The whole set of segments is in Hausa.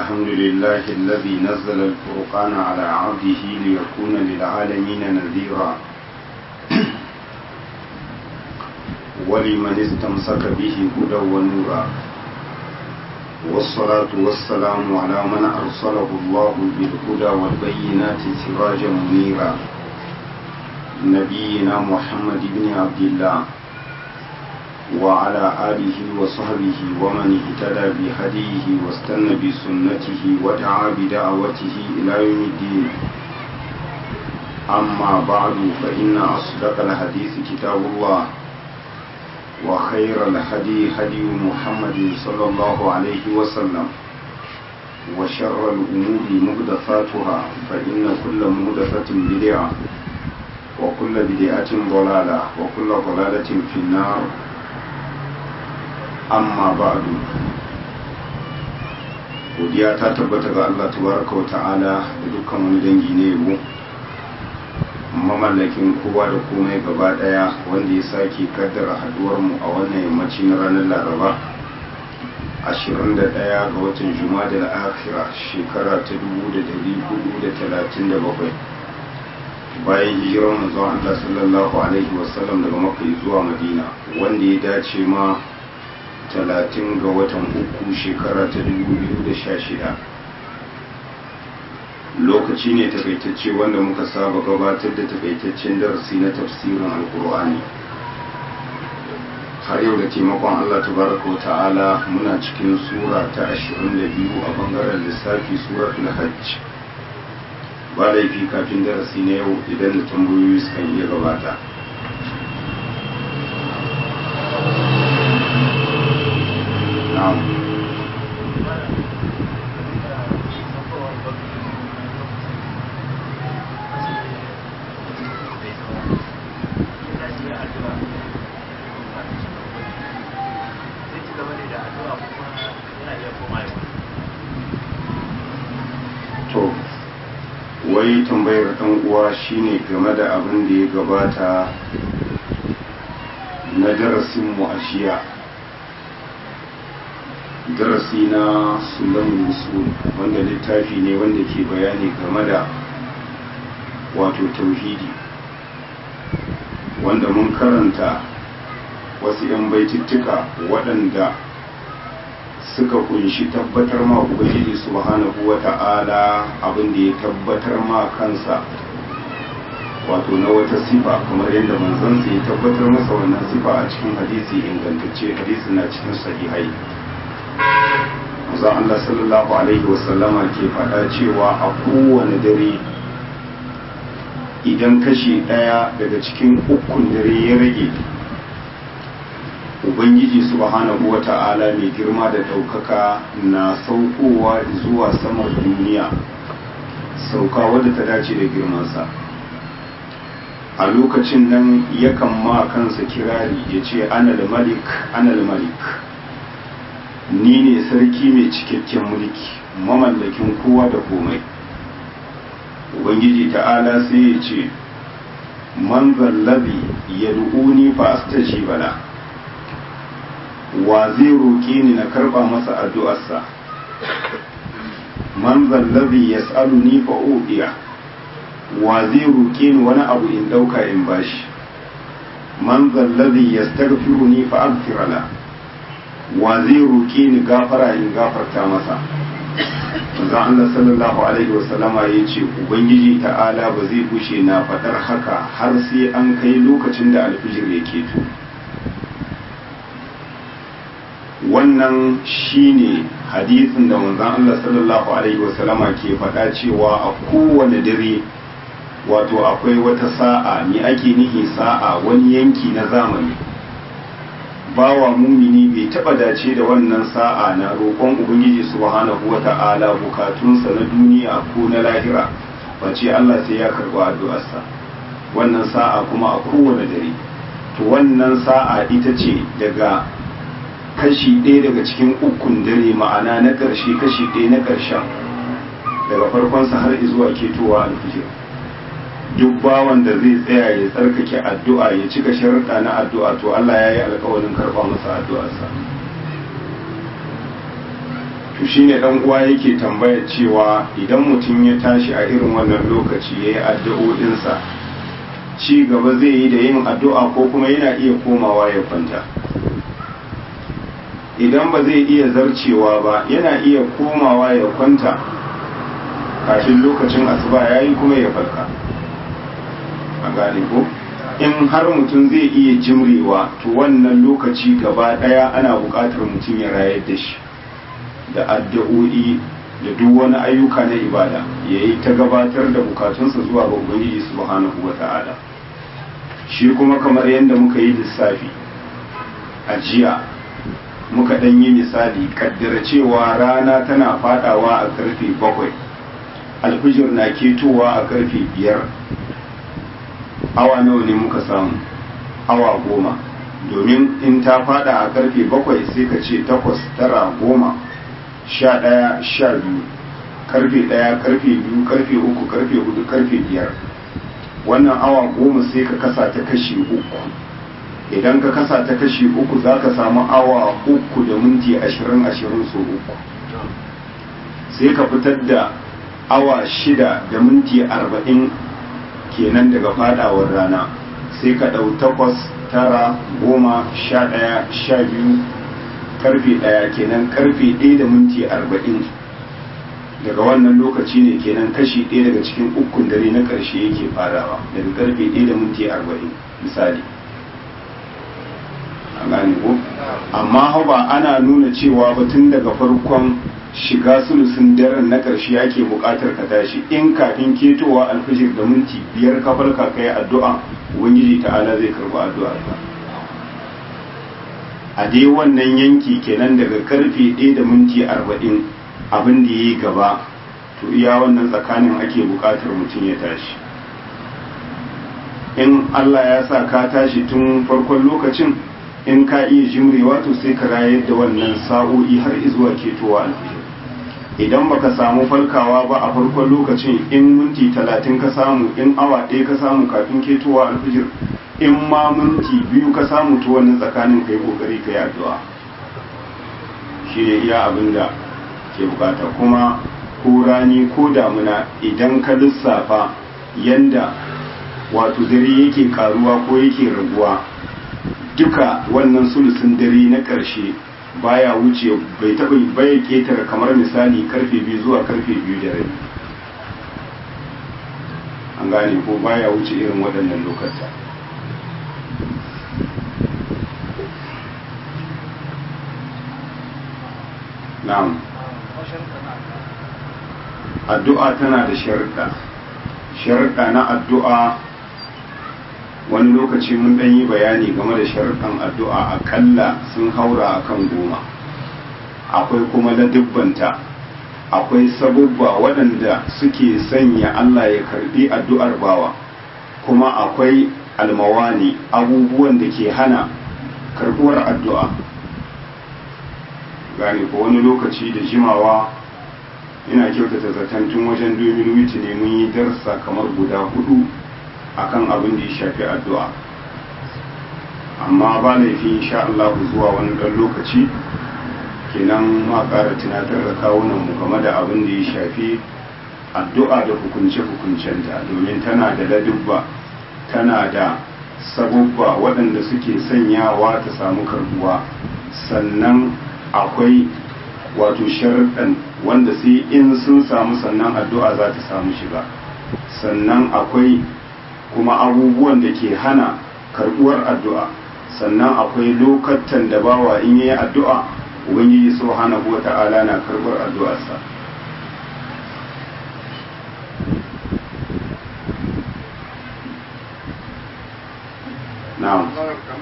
الحمد لله الذي نزل الفرقان على عبده ليكون للعالمين نذيرا ولمن استمسك به هدى ونورا والصلاة والسلام على من أرسله الله بالهدى والبينات سراجا منيرا نبينا محمد بن عبد الله وعلى آله وصحبه ومن اهتدى بهديه واستنى بسنته ودعا بدعوته إلى يوم الدين أما بعد فإن أصدق الحديث كتاب الله وخير الهدي هدي محمد صلى الله عليه وسلم وشر الأمور مهدفاتها فإن كل مهدفة بدعة وكل بدعة ضلالة وكل ضلالة في النار amma ba'du godiya ta tabbata ga Allah tabaraka wa ta'ala da dukkan wani dangi ne yabo mamallakin kowa da komai gaba daya wanda ya sake kaddara haduwar mu a wannan yammaci na ranar laraba 21 ga watan juma'a da akhira shekara ta 1437 bayan hijirar manzon Allah sallallahu alaihi wasallam daga makka zuwa madina wanda ya dace ma talatin ga watan uku shekara ta shida. lokaci ne takaitacce wanda muka saba gabatar da takaitaccen darasi na tafsirin alkur'ani har yau da taimakon allah tabaraka wa ta'ala muna cikin sura ta biyu a bangaren lissafi suratul hajj ba laifi kafin darasi na yau idan da tambayoyi sukan iya gabata نعم to wai tambayar ɗan uwa shine game da abin da ya gabata na darasin mu a jiya darasi na sunan usul wanda littafi ne wanda ke bayani game da wato tauhidi wanda mun karanta wasu 'yan baitittuka waɗanda suka kunshi tabbatar ma ubangiji subhanahu wa ta'ala abin da ya tabbatar ma kansa wato na wata sifa kamar yadda manzansa ya tabbatar masa wannan sifa a cikin hadisi ingantacce hadisi na cikin sahihai manzon Allah sallallahu alaihi wasallama ke faɗa cewa a kowane dare idan kashi ɗaya daga cikin ukun dare ya rage ubangiji subhanahu wa ta'ala mai girma da ɗaukaka na saukowa zuwa samar duniya sauka wadda ta dace da girmansa a lokacin nan yakan ma kansa kirari ya ce anal malik anal malik ni ne sarki mai cikakken mulki mamallakin kowa da komai ubangiji ta'ala sai ya ce man zallabi ya du'uni fa astaji bala wa zai roƙe ni na karɓa masa addu'arsa man zallabi ya ni fa ubiya wa zai roƙe ni wani abu in ɗauka in bashi man zallabi ya ni fa agfirala wa zai roƙe ni gafara in gafarta masa manzon Allah sallallahu alaihi wasallama ya ce ubangiji ta'ala ba zai bushe na faɗar haka har sai an kai lokacin da alfijir ya keto wannan shine hadisin da manzon Allah sallallahu alaihi wasallama ke faɗa cewa a kowane dare wato akwai wata sa'a ni ake nihi sa'a wani yanki na zamani bawa mumini bai taba dace da wannan sa'a na roƙon ubangiji subhanahu wata'ala bukatunsa na duniya ko na lahira face Allah sai ya karɓi addu'arsa wannan sa'a kuma a kowane dare to wannan sa'a ita ce daga kashi ɗaya daga cikin ukun dare ma'ana na ƙarshe kashi ɗaya na ƙarshen daga farkonsa har zuwa ketowa alfijir duk bawan da zai tsaya ya tsarkake addu'a ya cika sharuɗa na addu'a to Allah ya yi alkawarin karɓa masa addu'arsa to shine dan uwa yake tambaya cewa idan mutum ya tashi a irin wannan lokaci ya yi addu'o'insa ci gaba zai yi da yin addu'a ko kuma yana iya komawa ya kwanta idan ba zai iya zarcewa ba yana iya komawa ya kwanta kafin lokacin asuba ya yi kuma ya farka a gane ko in har mutum zai iya jimrewa to wannan lokaci gaba daya ana buƙatar mutum ya rayar da shi da addu'o'i da duk wani ayyuka na ibada ya yi ta gabatar da bukatunsa zuwa ga ubangiji subhanahu wa ta'ala shi kuma kamar yadda muka yi lissafi a jiya muka ɗan yi misali kaddara cewa rana tana fadawa a karfe bakwai alfijir na ketowa a karfe biyar awa nawa ne muka samu awa goma domin in ta fada a karfe bakwai sai ka ce takwas tara goma sha ɗaya sha biyu karfe ɗaya karfe biyu karfe uku karfe hudu karfe biyar wannan awa goma sai ka kasa ta kashi uku idan ka kasa ta kashi uku za ka samu awa uku da minti ashirin ashirin so uku sai ka fitar da awa shida da minti arba'in kenan daga fadawar rana sai ka ɗau takwas tara goma sha ɗaya sha biyu karfe ɗaya kenan karfe ɗaya da minti arba'in daga wannan lokaci ne kenan kashi ɗaya daga cikin ukun dare na ƙarshe yake farawa daga karfe ɗaya da minti arba'in misali a gane ko amma hau ba ana nuna cewa ba tun daga farkon shiga sulusun daren na ƙarshe ake buƙatar ka tashi in kafin ketowa alfijir da minti biyar ka farka kai addu'a ubangiji ta'ala zai karɓi addu'ar ka a dai wannan yanki kenan daga karfe ɗaya da minti arba'in abin da ya yi gaba to iya wannan tsakanin ake buƙatar mutum ya tashi in Allah ya sa ka tashi tun farkon lokacin in ka iya jimrewa to sai ka rayar da wannan sa'o'i har izuwa ketowa alfijir idan baka samu falkawa ba a farkon lokacin in minti talatin ka samu in awa ɗaya ka samu kafin ketowa alfijir in ma minti biyu ka samu to wannan tsakanin kai kokari kai addu'a shi ne iya abin da ke bukata kuma ko rani ko damuna idan ka lissafa yanda wato dare yake karuwa ko yake raguwa duka wannan sulusun dare na ƙarshe baya wuce bai taɓa bai ketare kamar misali karfe biyu zuwa karfe biyu da rabi an gane ko baya wuce irin waɗannan lokata na'am addu'a tana da sharuɗa sharuɗa na addu'a wani lokaci mun ɗan yi bayani game da sharuɗan addu'a akalla sun haura akan goma akwai kuma ladubbanta akwai sabubba waɗanda suke sanya Allah ya karɓi addu'ar bawa kuma akwai almawani abubuwan da ke hana karɓuwar addu'a gane ko wani lokaci da jimawa ina kyautata zaton tun wajen domin witi ne mun yi darsa kamar guda hudu akan abin da ya shafi addu'a amma ba laifi insha Allah zuwa wani ɗan lokaci kenan ma ƙara tunatar da kawunan mu game da abin da ya shafi addu'a da hukunce-hukuncenta domin tana da ladubba tana da sabubba waɗanda suke sanyawa ta samu karbuwa sannan akwai wato sharaɗan wanda sai in sun samu sannan addu'a za ta samu shiga sannan akwai kuma abubuwan da ke hana karbuwar addu'a sannan akwai lokatan da bawa in yi addu'a ubangiji subhanahu wa ta'ala na karbar addu'arsa na'am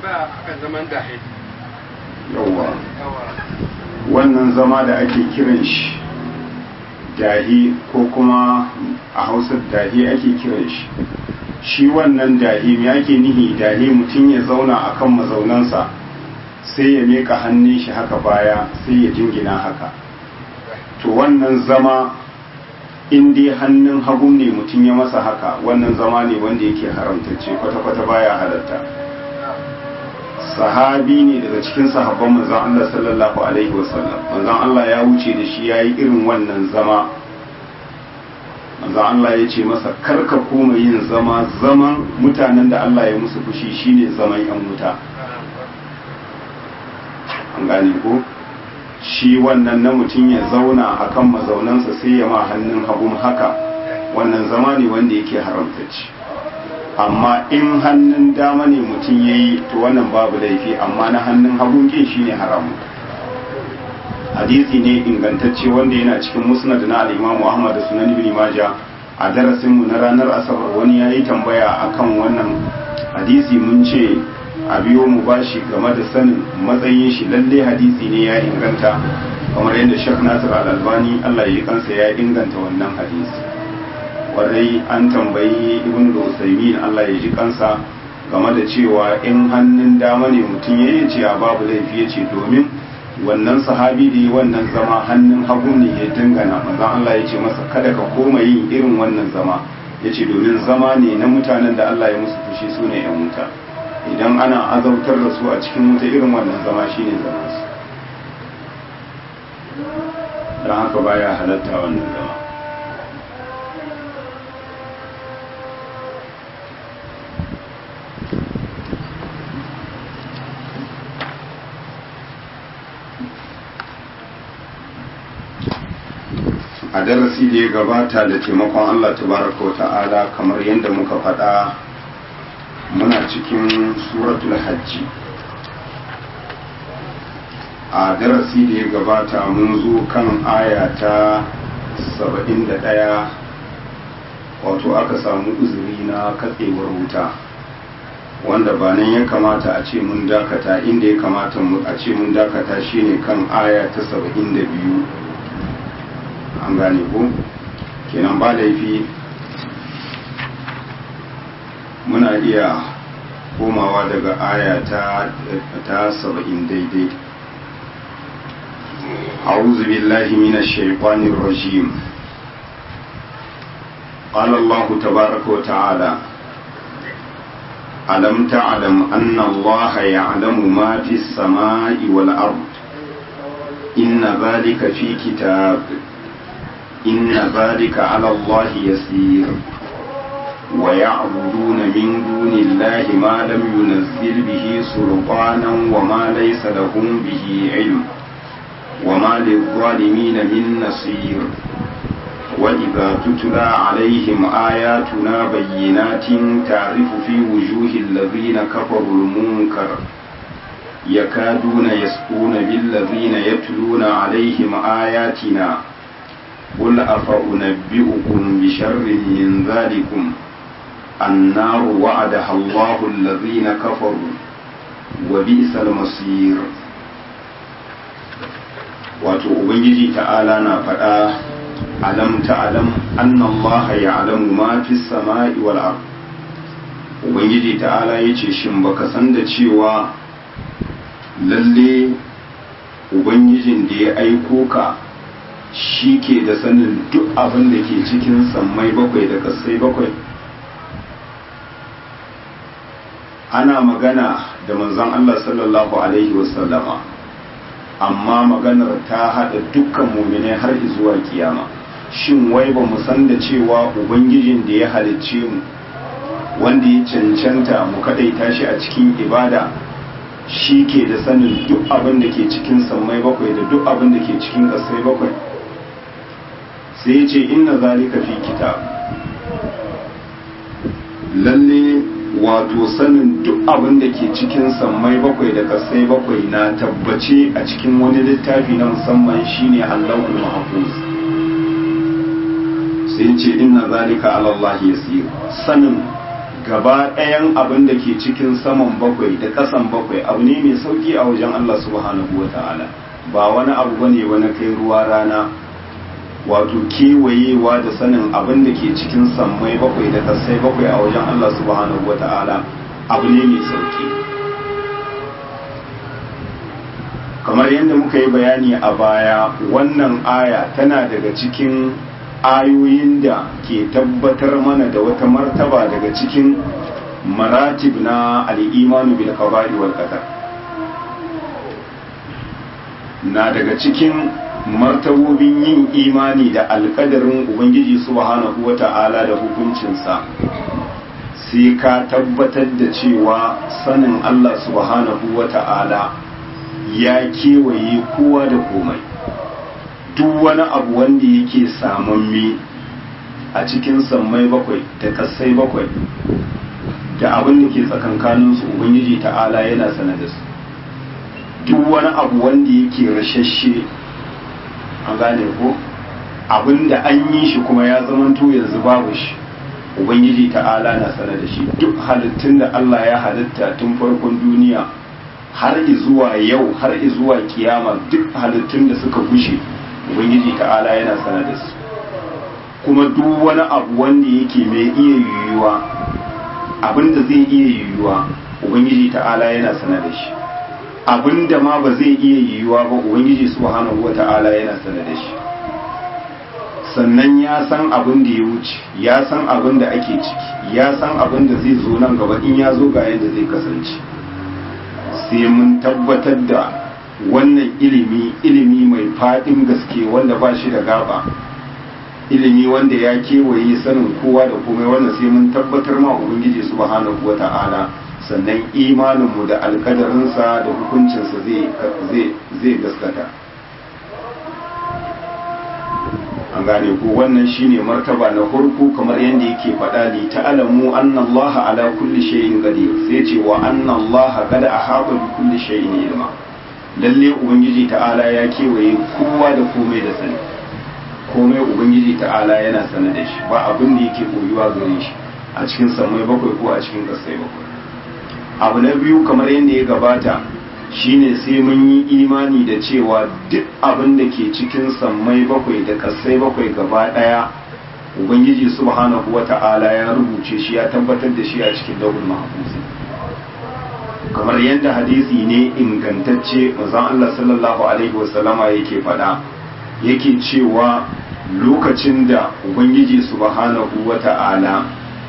yawwa wannan zama da ake kiran shi dahi ko kuma a hausar dahi ake kiran shi shi wannan dahi me ake nihi dahi mutum ya zauna akan mazaunansa sai ya meka hannun shi haka baya sai ya jingina haka to wannan zama in dai hannun hagu ne mutum ya masa haka wannan zama ne wanda yake haramtacce kwata-kwata baya halatta sahabi ne daga cikin sahabban manzon Allah sallallahu alaihi wasallam manzon Allah ya wuce da shi yayi irin wannan zama manzon Allah ya ce masa karka koma yin zama zaman mutanen da Allah ya musu fushi shine zaman yan wuta an gane ko shi wannan na mutum ya zauna akan mazaunansa sai ya ma hannun hagun haka wannan zama ne wanda yake haramtacci amma in hannun dama ne mutum ya yi to wannan babu laifi amma na hannun hagun kin shi ne haramu hadisi ne ingantacce wanda yana cikin musnad na al-imamu ahmad da sunan ibn majah a darasinmu na ranar asabar wani ya yi tambaya akan wannan hadisi mun ce a biyo mu bashi game da sanin matsayin shi lalle hadisi ne ya inganta kamar yadda shek nasir al-albani allah ya kansa ya inganta wannan hadisi kwarai an tambayi ibn al-usaymin allah ya ji kansa game da cewa in hannun dama ne mutum ya ce a babu laifi ya ce domin wannan sahabi da yi wannan zama hannun hagu ne ya dangana manzon allah ya ce masa kada ka koma yin irin wannan zama ya ce domin zama ne na mutanen da allah ya musu fushi su ne yan wuta idan ana azautar da su a cikin wuta irin wannan zama shine zama su don haka baya halatta wannan zama a darasi da ya gabata da taimakon Allah tabaraka wa ta'ala kamar yadda muka faɗa muna cikin suratul hajji a darasi da ya gabata mun zo kan aya ta 71 wato aka samu uzuri na katsewar wuta wanda ba nan ya kamata a ce mun dakata inda ya kamata a ce mun dakata shine kan aya ta 72 an gane ko kenan ba laifi muna iya komawa daga aya ta ta saba'in daidai أعوذ بالله من الشيطان الرجيم قال الله تبارك وتعالى ألم تعلم أن الله يعلم ما في السماء والأرض إن ذلك في كتاب إن ذلك على الله يسير ويعبدون من دون الله ما لم ينزل به سلطانا وما ليس لهم به علم وما للظالمين من نصير وإذا تتلى عليهم آياتنا بينات تعرف في وجوه الذين كفروا المنكر يكادون يسقون بالذين يتلون عليهم آياتنا قل أفأنبئكم بشر من ذلكم النار وعدها الله الذين كفروا وبئس المصير wato ubangiji ta'ala na faɗa alam ta'alam anna Allah ya'lamu ma fi samai wal ard ubangiji ta'ala yace shin baka san da cewa lalle ubangijin da ya aiko ka shi ke da sanin duk abin da ke cikin sammai bakwai da kasai bakwai ana magana da manzon Allah sallallahu alaihi wasallama amma maganar ta haɗa dukkan mumine har zuwa kiyama shin wai ba mu san da cewa ubangijin da ya halicce mu wanda ya cancanta mu kadaita shi a cikin ibada shi ke da sanin duk abin da ke cikin sammai bakwai da duk abin da ke cikin ƙasai bakwai sai ya ce inna zalika fi kitab lalle wato sanin duk abin da ke cikin sammai bakwai da kasai bakwai na tabbace a cikin wani littafi na musamman shine Allahul Mahfuz sai ce inna zalika ala Allah yasir sanin gaba ɗayan abin da ke cikin saman bakwai da ƙasan bakwai abu ne mai sauki a wajen Allah subhanahu wata'ala ba wani abu bane wani kai ruwa rana wato kewayewa da sanin abin da ke cikin sammai bakwai da kasai bakwai a wajen Allah subhanahu wa ta'ala abu ne mai sauki kamar yadda muka yi bayani a baya wannan aya tana daga cikin ayoyin da ke tabbatar mana da wata martaba daga cikin maratib na al'imanu bil qada'i wal qadar na daga cikin martabobin yin imani da alkadarin ubangiji subhanahu wata'ala da hukuncinsa sai ka tabbatar da cewa sanin Allah subhanahu wata'ala ya kewaye kowa da komai duk wani abu wanda yake samamme a cikin sammai bakwai da kasai bakwai da abin da ke tsakankaninsu ubangiji ta'ala yana sanar da su duk wani abu wanda yake rashashe an gane ko abin da an yi shi kuma ya zamanto yanzu babu shi ubangiji ta'ala na sanar da shi duk halittun da Allah ya halitta tun farkon duniya har zuwa yau har zuwa kiyama duk halittun da suka gushe ubangiji ta'ala yana sanar da su kuma duk wani abu wanda yake mai iya yiwuwa abin da zai iya yiwuwa ubangiji ta'ala yana sanar da shi abin da ma ba zai iya yiwuwa ba ubangiji subhanahu wata'ala yana sanar da shi sannan ya san abin da ya wuce ya san abin da ake ciki ya san abin da zai zo nan gaba in ya zo ga yadda zai kasance sai mun tabbatar da wannan ilimi ilimi mai faɗin gaske wanda ba shi da gaba ilimi wanda ya kewaye sanin kowa da komai wanda sai mun tabbatar ma ubangiji subhanahu wata'ala sannan imaninmu da alkadarinsa da hukuncinsa zai gaskata an gane ko wannan shine martaba na farko kamar yadda yake faɗa li ta'lamu anna Allah ala kulli shay'in qadir sai ce wa anna Allah qad ahata bi kulli shay'in ilma lalle ubangiji ta'ala ya kewaye kowa da komai da sani komai ubangiji ta'ala yana sanar da shi ba abin da yake koyuwa gare shi a cikin samai bakwai ko a cikin kasai bakwai abu na biyu kamar yadda ya gabata shine sai mun yi imani da cewa duk abin da ke cikin sammai bakwai da kasai bakwai gaba daya ubangiji subhanahu wata'ala ya rubuce shi ya tabbatar da shi a cikin dawul mahfuzi kamar yadda hadisi ne ingantacce manzon Allah sallallahu alaihi wasallama yake faɗa yake cewa lokacin da ubangiji subhanahu wata'ala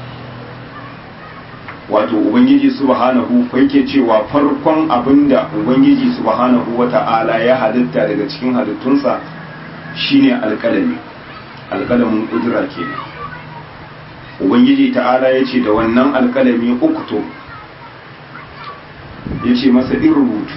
wato ubangiji subhanahu yake cewa farkon abinda ubangiji subhanahu wata'ala ya halitta daga cikin halittunsa shine alkalami alkalamin kudura kenan ubangiji ta'ala ya ce da wannan alkalami ukto ya ce masa in rubutu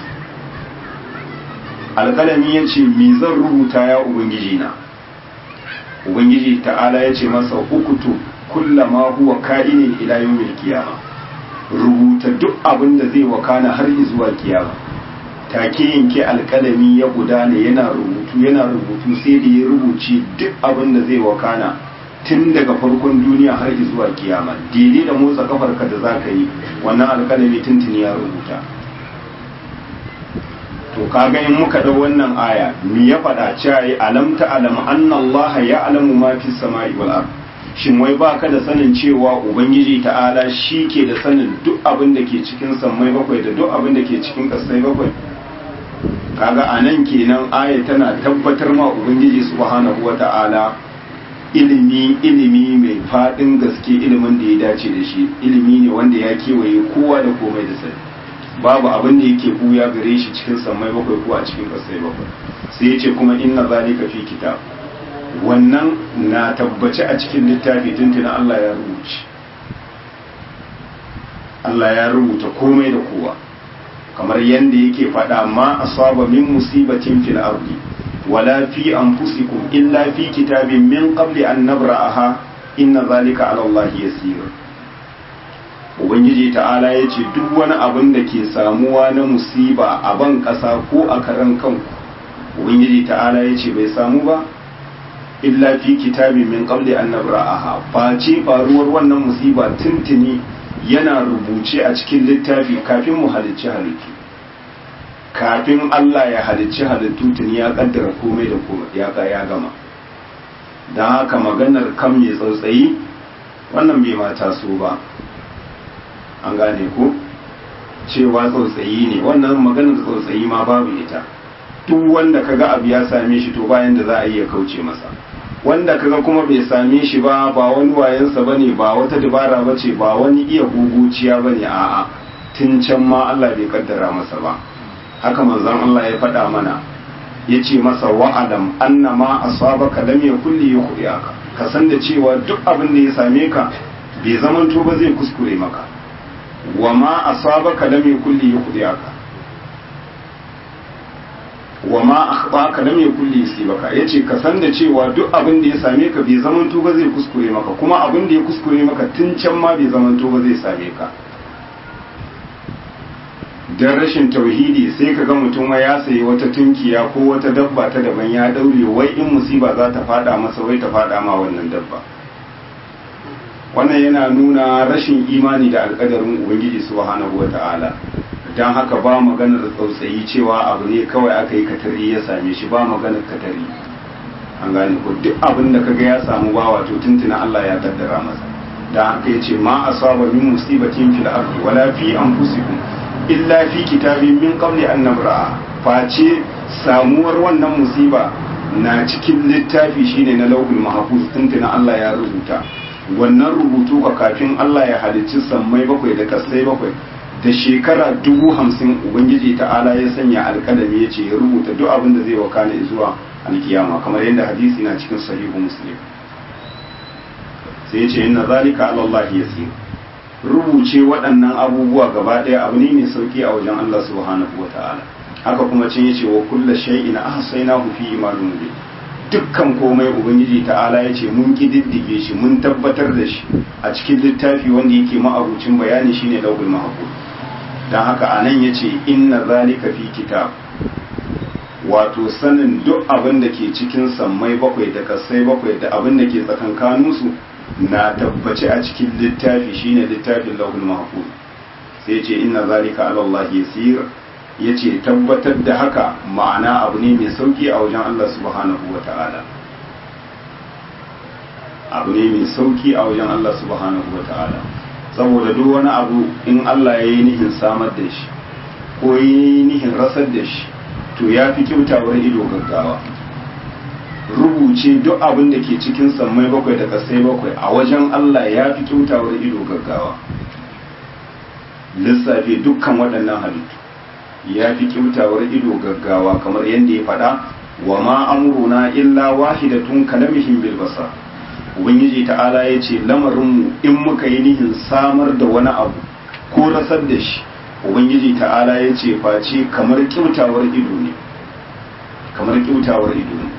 alkalami ya ce mi zan rubuta ya ubangiji na ubangiji ta'ala ya ce masa ukutu kullama huwa ka'inin ila yawmil qiyamah rubuta duk abin da zai wakana har zuwa kiyama take yanke alkalami ya gudana yana rubutu yana rubutu sai da ya rubuce duk abin da zai wakana tun daga farkon duniya har zuwa kiyama daidai da motsa kafarka da za ka yi wannan alkalami tuntuni ya rubuta to kaga in muka da wannan aya me ya faɗa cewa alam ta alam anna Allah ya alamu ma fi samai wal ard shin wai ba ka da sanin cewa ubangiji ta'ala shi ke da sanin duk abin da ke cikin sammai bakwai da duk abin da ke cikin ƙasai bakwai kaga a nan kenan aya tana tabbatar ma ubangiji subhanahu wa ta'ala ilimi ilimi mai faɗin gaske ilimin da ya dace da shi ilimi ne wanda ya kewaye kowa da komai da sani babu abin da yake buya gare shi cikin sammai bakwai ko a cikin ƙasai bakwai sai ya ce kuma inna zalika fi kitab wannan na tabbace a cikin littafi tuntuna Allah ya rubuce Allah ya rubuta komai da kowa kamar yadda yake faɗa ma asaba min musibatin fil ardi wala fi anfusikum illa fi kitabin min qabli an nabra'aha inna zalika ala Allah yasir ubangiji ta'ala ya ce duk wani abin da ke samuwa na musiba a ban ƙasa ko a karan kanku ubangiji ta'ala ya ce bai samu ba illa fi kitabi min qabli an nabra'aha face faruwar wannan musiba tuntuni yana rubuce a cikin littafi kafin mu halicci halittu kafin Allah ya halicci halittu tuni ya kaddara komai da komai ya ya gama dan haka maganar kam ya tsautsayi wannan bai mata so ba an gane ko cewa tsautsayi ne wannan maganar tsautsayi ma babu ita duk wanda kaga abu ya same shi to bayan da za a iya kauce masa wanda kaga kuma bai same shi ba ba wani wayansa bane ba wata dabara bace ba wani iya guguciya bane a'a tun can ma Allah bai kaddara masa ba haka manzon Allah ya faɗa mana ya ce masa wa'alam annama asabaka lam yakul li yukhdiaka ka san da cewa duk abin da ya same ka bai zamanto ba zai kuskure maka wa ma asabaka lam yakul li yukhdiaka wa ma akhbaka lam yakul li yusibaka yace ka san da cewa duk abin da ya same ka bai zamanto ba zai kuskure maka kuma abin da ya kuskure maka tun can ma bai zamanto ba zai same ka dan rashin tauhidi sai ka ga mutum ya sayi wata tunkiya ko wata dabba ta daban ya daure wai in musiba za ta fada masa wai ta fada ma wannan dabba wannan yana nuna rashin imani da alkadarin ubangiji subhanahu wata'ala don haka ba maganar tsautsayi cewa abu ne kawai aka yi katari ya same shi ba maganar katari an gane ko duk abin da kaga ya samu ba wato tuntuna Allah ya kaddara masa da haka yace ma asaba min musibatin fil ardi wala fi anfusikum illa fi kitabin min qabli an nabra'a face samuwar wannan musiba na cikin littafi shine na lauhul mahfuz tuntuna Allah ya rubuta wannan rubutu ka kafin Allah ya halicci sammai bakwai da kasai bakwai da shekara dubu hamsin ubangiji ta'ala ya sanya alkalami ya ce ya rubuta duk abin da zai wakana zuwa alkiyama kamar yadda hadisi na cikin sahihu muslim sai ya ce inna zalika ala Allah yasir rubuce waɗannan abubuwa gaba ɗaya abu ne mai sauki a wajen Allah subhanahu wata'ala haka kuma cin yace wa kullu shay'in ahsaynahu fi imanin mubin dukkan komai ubangiji ta'ala ya ce mun kididdige shi mun tabbatar da shi a cikin littafi wanda yake ma'abucin bayani shine lawhul mahfuz dan haka anan yace inna zalika fi kitab wato sanin duk abin da ke cikin sammai bakwai da kasai bakwai da abin da ke tsakankaninsu na tabbace a cikin littafi shine littafin lawhul mahfuz sai yace inna zalika ala Allah yasir ya ce tabbatar da haka ma'ana abu ne mai sauki a wajen Allah subhanahu wa ta'ala abu ne mai sauki a wajen Allah subhanahu wa ta'ala saboda duk wani abu in Allah ya yi nihin samar da shi ko ya yi nihin rasar da shi to ya fi kyautawar ido gaggawa rubuce duk abin da ke cikin sammai bakwai da kasai bakwai a wajen Allah ya fi kyautawar ido gaggawa lissafe dukkan waɗannan halittu ya fi kyautawar ido gaggawa kamar yadda ya faɗa wa ma amruna illa wahidatun kalamihim bil basar ubangiji ta'ala ya ce lamarinmu in muka yi nihin samar da wani abu ko rasar da shi ubangiji ta'ala ya ce face kamar kyautawar ido ne kamar kyautawar ido ne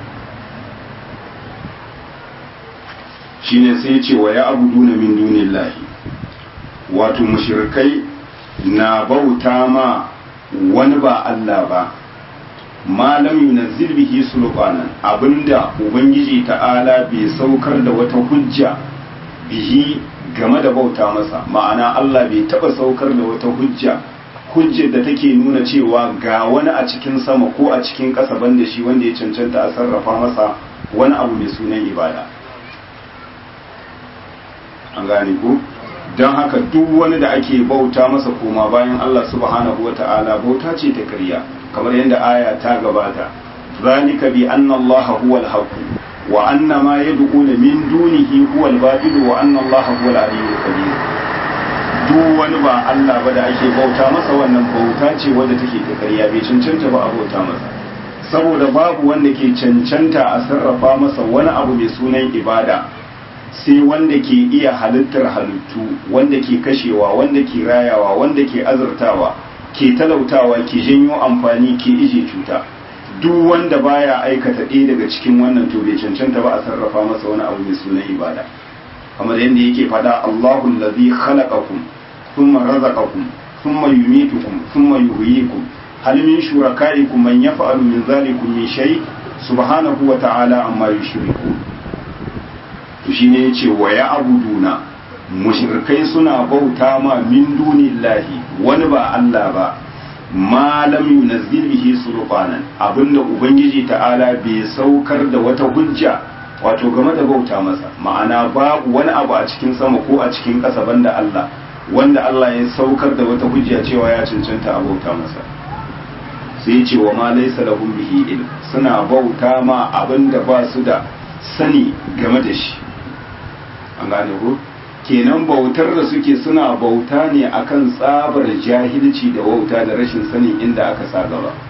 shine sai ce wa ya abuduna min dunillahi wato mushrikai na bauta ma wani ba Allah ba malam yunazzil bihi sulqanan abinda ubangiji ta'ala bai saukar da wata hujja bihi game da bauta masa ma'ana Allah bai taba saukar da wata hujja hujjar da take nuna cewa ga wani a cikin sama ko a cikin ƙasa banda shi wanda ya cancanta a sarrafa masa wani abu mai sunan ibada an gane ku don haka duk wani da ake bauta masa koma bayan Allah subhanahu wa ta'ala bauta ce ta ƙarya kamar yadda aya ta gabata zalika bi anna Allah huwa al-haqq wa anna ma yad'una min dunihi huwa al-batil wa anna Allah huwa al-aliyyul kabir duk wani ba Allah ba da ake bauta masa wannan bauta ce wadda take ta ƙarya bai cancanta ba a bauta masa saboda babu wanda ke cancanta a sarrafa masa wani abu mai sunan ibada sai wanda ke iya halittar halittu wanda ke kashewa wanda ke rayawa wanda ke azurtawa ke talautawa ke janyo amfani ke ije cuta duk wanda baya aikata ɗaya daga cikin wannan to bai cancanta ba a sarrafa masa wani abu mai sunan ibada kamar yadda yake faɗa Allahu allazi khalaqakum thumma razaqakum thumma yumitukum thumma yuhyikum hal min shurakaikum man yaf'alu min zalikum min shay subhanahu wa ta'ala amma yushrikun to shine yace wa ya abuduna mushrikai suna bauta ma min dunillahi wani ba Allah ba ma lam yunazzil bihi sulqanan abinda ubangiji ta'ala bai saukar da wata hujja wato game da bauta masa ma'ana babu wani abu a cikin sama ko a cikin ƙasa banda Allah wanda Allah ya saukar da wata hujja cewa ya cancanta a bauta masa sai ce wa ma laysa lahum bihi ilm suna bauta ma abinda ba su da sani game da shi an gane ko kenan bautar da suke suna bauta ne akan tsabar jahilci da wauta da rashin sanin inda aka sa gaba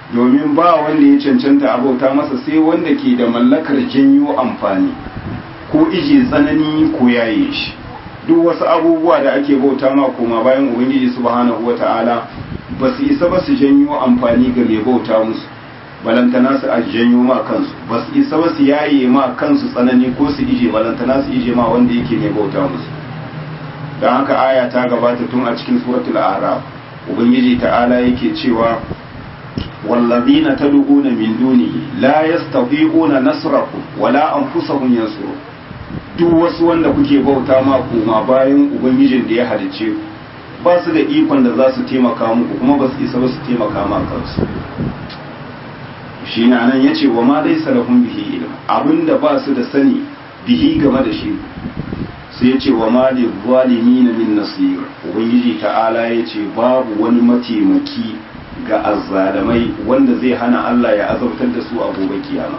domin ba wanda ya cancanta abauta masa sai wanda ke da mallakar janyo amfani ko ije tsanani ko yaye shi duk wasu abubuwa da ake bauta ma koma bayan ubangiji subhanahu wata'ala ba su isa ba su janyo amfani ga mai bauta musu balantana su a janyo ma kansu ba su isa ba su yaye ma kansu tsanani ko su ije balantana su ije ma wanda yake mai bauta musu don haka aya ta gabata tun a cikin suratul araf ubangiji ta'ala yake cewa wallazina tad'una min dunihi la yastati'una nasrakum wala anfusahum yansuru duk wasu wanda kuke bauta ma koma bayan ubangijin da ya halicce ba su da ikon da za su taimaka muku kuma ba su isa ba su taimaka ma kansu shi na nan ya ce wa ma dai salafun bihi ilm abinda ba su da sani bihi game da shi sai ya ce wa ma da zalimi na min nasir ubangiji ta'ala ya ce babu wani mataimaki ga azzalamai wanda zai hana Allah ya azabtar da su a gobe kiyama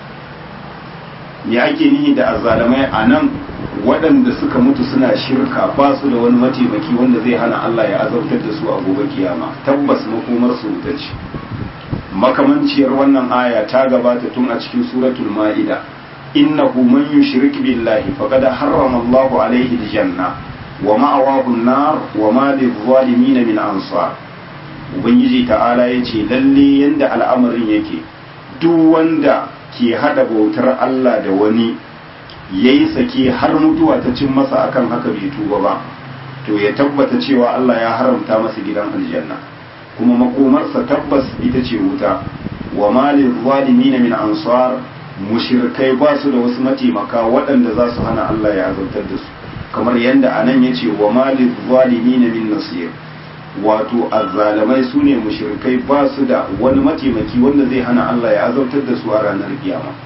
me ake nihi da azzalamai a nan waɗanda suka mutu suna shirka ba su da wani mataimaki wanda zai hana Allah ya azabtar da su a gobe kiyama tabbas makomar su wuta ce makamanciyar wannan aya ta gabata tun a cikin suratul ma'ida innahu man yushrik billahi faqad harrama Allahu alayhi aljanna wa ma'awahu an-nar wa ma lidh-dhalimin min ansar ubangiji ta'ala yace lalle yanda al'amarin yake duk wanda ke hada bautar Allah da wani yayi sake har mutuwa ta cin masa akan haka bai tuba ba to ya tabbata cewa Allah ya haramta masa gidan aljanna kuma makomarsa tabbas ita ce wuta wa malin zalimin min ansar mushrikai ba su da wasu mataimaka waɗanda za su hana Allah ya azabtar da su kamar yadda anan ya ce wa malin zalimin min nasir wato azzalamai su ne mushrikai ba su da wani mataimaki wanda zai hana Allah ya azabtar da su a ranar kiyama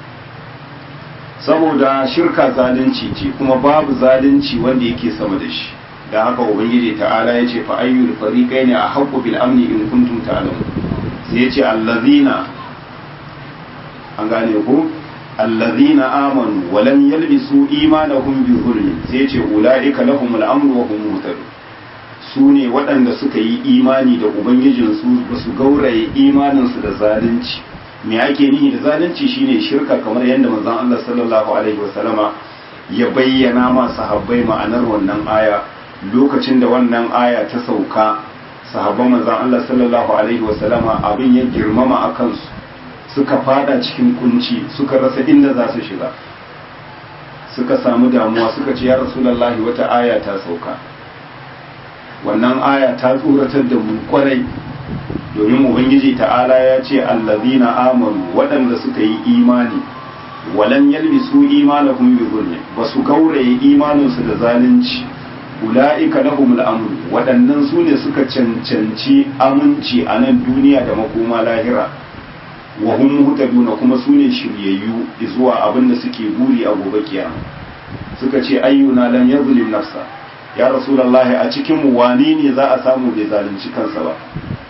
saboda shirka zalunci ce kuma babu zalunci wanda yake sama da shi da haka ubangiji ta'ala ya ce fa ayyul fariqaini ahqqu bil amni in kuntum ta'lamun sai ya ce allazina an gane ku allazina amanu wa lam yalbisu imanahum bi zulmin sai ya ce ulaika lahumul amru wa hum muhtadun su ne waɗanda suka yi imani da ubangijinsu ba su gauraye imaninsu da zalunci me ake nihi da zalunci shine shirka kamar yadda manzon Allah sallallahu alaihi wasallama ya bayyana ma sahabbai ma'anar wannan aya lokacin da wannan aya ta sauka sahabban manzon Allah sallallahu alaihi wasallama abin ya girmama a kansu suka fada cikin kunci suka rasa inda za su shiga suka samu damuwa suka ce ya rasulullahi wata aya ta sauka wannan aya ta tsoratar da mu kwarai domin ubangiji ta'ala ya ce allazina amanu waɗanda suka yi imani walan yalbisu imanahum bi zulmi ba su gauraye imaninsu da zalunci ula'ika lahumul amru waɗannan su ne suka cancanci aminci a nan duniya da makoma lahira wa hum muhtaduna kuma su ne shiryayyu zuwa abin da suke buri a gobe kiyama suka ce ayyuna lam yazlim nafsa ya rasulullahi a cikin mu wani ne za a samu bai zalunci kansa ba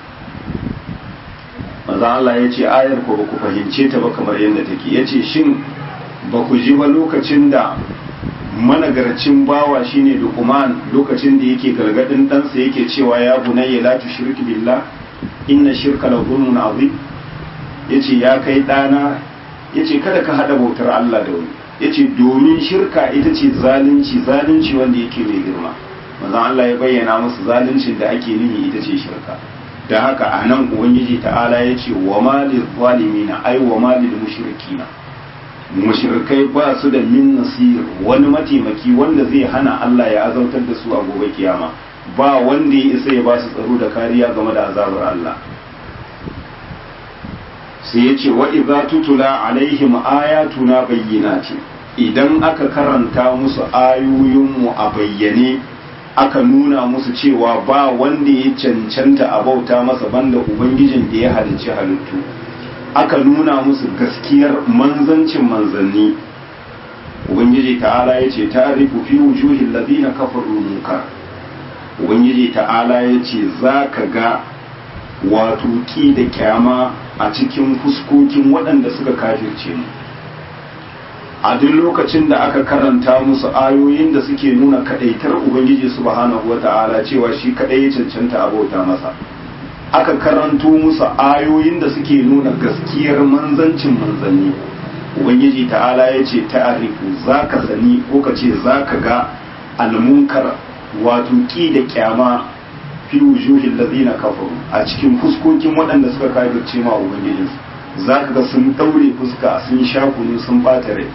manzo Allah ya ce ayar ko ba ku fahimce ta ba kamar yadda take yace shin ba ku ji ba lokacin da managarcin bawa shine Luqman lokacin da yake gargadin ɗansa yake cewa ya bunayya la tushrik billah inna shirka la zulmun azim yace ya kai ɗana yace kada ka hada bautar Allah da wani yace domin shirka ita ce zalunci zalunci wanda yake mai girma manzo Allah ya bayyana musu zaluncin da ake nihi ita ce shirka da haka a nan ubangiji ta'ala ya ce wa malil zalimina ai wa malil mushrikina mushrikai ba su da min nasir wani mataimaki wanda zai hana Allah ya azautar da su a gobe kiyama ba wanda ya isa ya ba su tsaro da kariya game da azabar Allah sai ya ce wa idza tutula alaihim ayatuna bayyinatin idan aka karanta musu ayoyinmu a bayyane aka nuna musu cewa ba wanda ya cancanta a bauta masa banda ubangijin da ya halicci halittu aka nuna musu gaskiyar manzancin manzanni ubangiji ta'ala ya ce ta'rifu fi wujuhil ladina kafaru munkar ubangiji ta'ala ya ce za ka ga wato ki da kyama a cikin fuskokin waɗanda suka kafirce mu a duk lokacin da aka karanta musu ayoyin da suke nuna kadaitar ubangiji subhanahu wata'ala cewa shi kadai ya cancanta abota masa aka karanto musu ayoyin da suke nuna gaskiyar manzancin manzanni ubangiji ta'ala ya ce ta'arifu za ka sani ko ka ce za ka ga almunkar wato ki da kyama fi wujuhin lazina kafaru a cikin fuskokin waɗanda suka kafirce ma ubangijinsu za ka ga sun ɗaure fuska sun sha kunu sun ɓata rai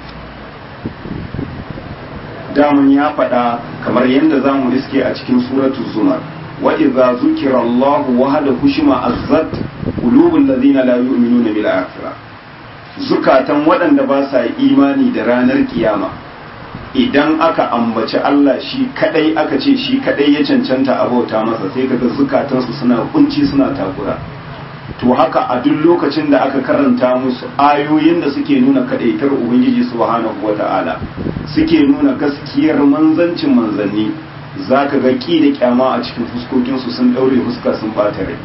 daman ya faɗa kamar yadda za mu riske a cikin suratu zumar wa idza zukira Allah wahada hushima azzat qulubul ladina la yu'minuna bil akhirah zukatan waɗanda ba sa imani da ranar kiyama idan aka ambaci Allah shi kadai aka ce shi kadai ya cancanta abauta masa sai kaga zukatansu suna kunci suna takura to haka a duk lokacin da aka karanta musu ayoyin da suke nuna kadaitar ubangiji subhanahu wata'ala suke nuna gaskiyar manzancin manzanni zaka ga ki da kyama a cikin fuskokinsu sun daure fuska sun bata rai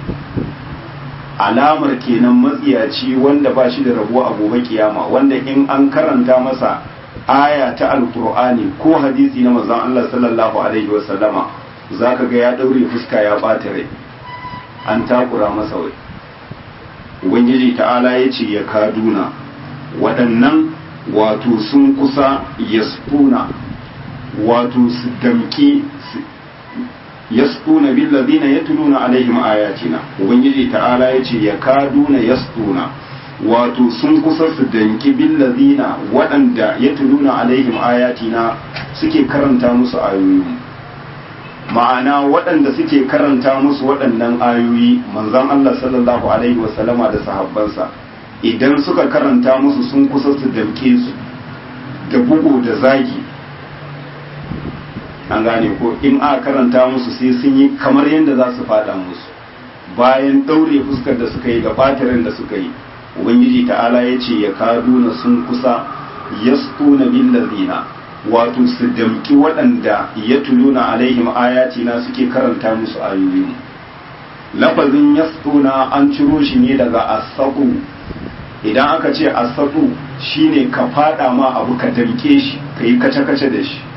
alamar kenan matsiyaci wanda ba shi da rabo a gobe kiyama wanda in an karanta masa aya ta alkur'ani ko hadisi na manzon Allah sallallahu alaihi wasallama zaka ga ya daure fuska ya bata rai an takura masa wai ubangiji ta'ala ya ce ya kaduna waɗannan wato sun kusa yasfuna wato su damki yasfuna billazina yatluna alaihim ayatina ubangiji ta'ala ya ce ya kaduna yasfuna wato sun kusa su danki billazina waɗanda yatluna alaihim ayatina suke karanta musu ayoyin ma'ana waɗanda suke karanta musu waɗannan ayoyi manzon Allah sallallahu alaihi wasallama da sahabbansa idan suka karanta musu sun kusa su damke su da bugu da zagi an gane ko in a karanta musu sai sun yi kamar yadda za su faɗa musu bayan ɗaure fuskar da suka yi da batirin da suka yi ubangiji ta'ala ya ce ya kaduna sun kusa yastuna billazina wato su damki waɗanda ya tuluna alaihim ayatina suke karanta musu ayoyin lafazin yastuna an ciro shi ne daga asaku idan aka ce asaku shine ka fada ma abu ka damke shi ka yi kace-kace da shi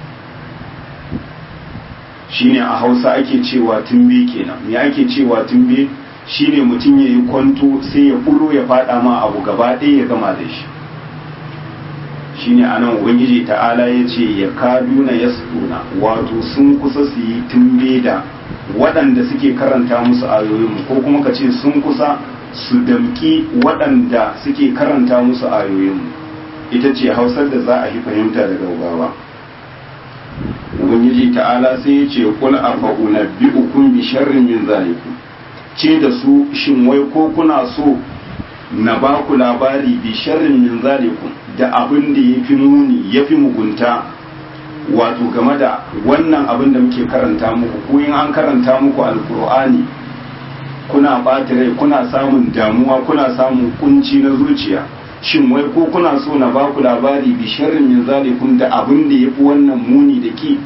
shine a hausa ake cewa tumbe kenan me ake cewa tumbe shine mutum ya yi kwanto sai ya bulo ya fada ma abu gaba ɗaya ya gama da shi shine anan ubangiji ta'ala ya ce ya kaduna ya wato sun kusa su yi tumbe da waɗanda suke karanta musu ayoyin ko kuma ka ce sun kusa su damki waɗanda suke karanta musu ayoyin ita ce hausar da za a yi fahimta da gaugawa ubangiji ta'ala sai ya ce kul afa'una bi'ukum bi sharrin min zalikum ce da su shin wai ko kuna so na ba ku labari bi sharrin min zalikum da abin da ya fi muni ya fi mugunta wato game da wannan abin da muke karanta muku ko in an karanta muku alkur'ani kuna ɓata rai kuna samun damuwa kuna samun kunci na zuciya shin wai ko kuna so na ba ku labari bi sharrin min zalikum da abin da ya fi wannan muni da ki